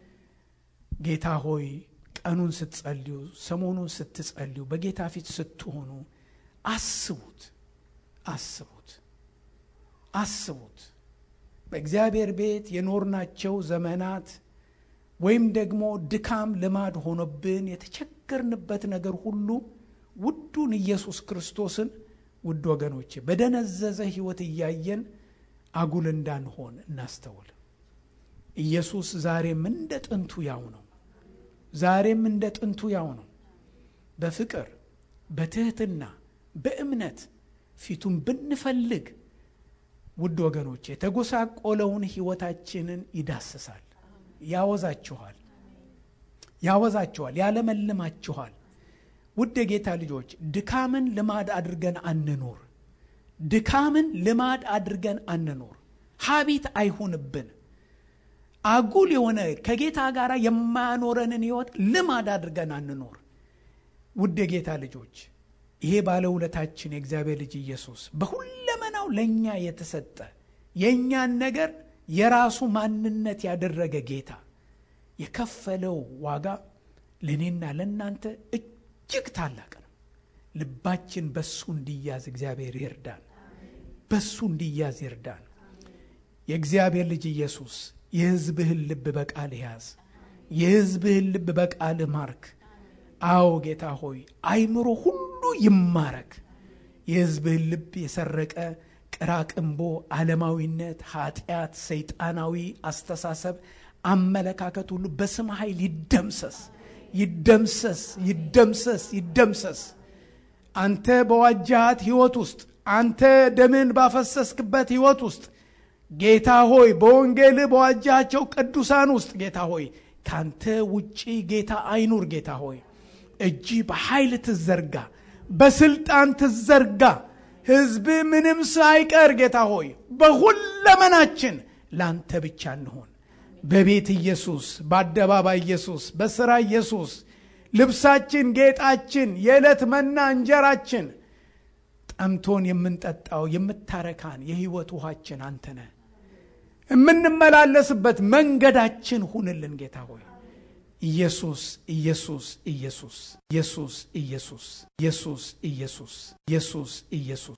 ጌታ ሆይ ቀኑን ስትጸልዩ ሰሞኑን ስትጸልዩ በጌታ ፊት ስትሆኑ አስቡት አስቡት አስቡት በእግዚአብሔር ቤት የኖርናቸው ዘመናት ወይም ደግሞ ድካም ልማድ ሆኖብን የተቸገርንበት ነገር ሁሉ ውዱን ኢየሱስ ክርስቶስን ውድ ወገኖቼ በደነዘዘ ህይወት እያየን አጉል እንዳንሆን እናስተውል ኢየሱስ ዛሬም እንደ ጥንቱ ያው ነው ዛሬም እንደ ጥንቱ ያው ነው በፍቅር በትህትና በእምነት ፊቱን ብንፈልግ ውድ ወገኖች የተጎሳቆለውን ህይወታችንን ይዳስሳል ያወዛችኋል ያወዛችኋል ያለመልማችኋል ውድ የጌታ ልጆች ድካምን ልማድ አድርገን አንኖር ድካምን ልማድ አድርገን አንኖር ሀቢት አይሁንብን አጉል የሆነ ከጌታ ጋር የማያኖረንን ህይወት ልማድ አድርገን አንኖር ውድ የጌታ ልጆች ይሄ ባለውለታችን የእግዚአብሔር ልጅ ኢየሱስ በሁለመናው ለእኛ የተሰጠ የእኛን ነገር የራሱ ማንነት ያደረገ ጌታ የከፈለው ዋጋ ለእኔና ለእናንተ እጅግ ታላቅ ነው ልባችን በሱ እንዲያዝ እግዚአብሔር ይርዳን በሱ እንዲያዝ ይርዳን የእግዚአብሔር ልጅ ኢየሱስ የህዝብህን ልብ በቃል ያዝ የህዝብህን ልብ በቃል ማርክ አዎ ጌታ ሆይ አይምሮ ሁሉ ይማረክ የህዝብህን ልብ የሰረቀ ቅራቅንቦ ዓለማዊነት ኃጢአት ሰይጣናዊ አስተሳሰብ አመለካከት ሁሉ በስም ኃይል ይደምሰስ ይደምሰስ ይደምሰስ ይደምሰስ አንተ በዋጃሃት ህይወት ውስጥ አንተ ደምን ባፈሰስክበት ህይወት ውስጥ ጌታ ሆይ በወንጌል በዋጃቸው ቅዱሳን ውስጥ ጌታ ሆይ ካንተ ውጪ ጌታ አይኑር ጌታ ሆይ እጅ በኃይል ትዘርጋ በስልጣን ትዘርጋ ህዝብ ምንም ሳይቀር ጌታ ሆይ በሁለመናችን ለአንተ ብቻ እንሆን በቤት ኢየሱስ በአደባባይ ኢየሱስ በሥራ ኢየሱስ ልብሳችን ጌጣችን የዕለት መና እንጀራችን ጠምቶን የምንጠጣው የምታረካን የህይወት ውሃችን አንተ ነህ የምንመላለስበት መንገዳችን ሁንልን ጌታ ሆይ ኢየሱስ ኢየሱስ ኢየሱስ ኢየሱስ ኢየሱስ ኢየሱስ ኢየሱስ ኢየሱስ ኢየሱስ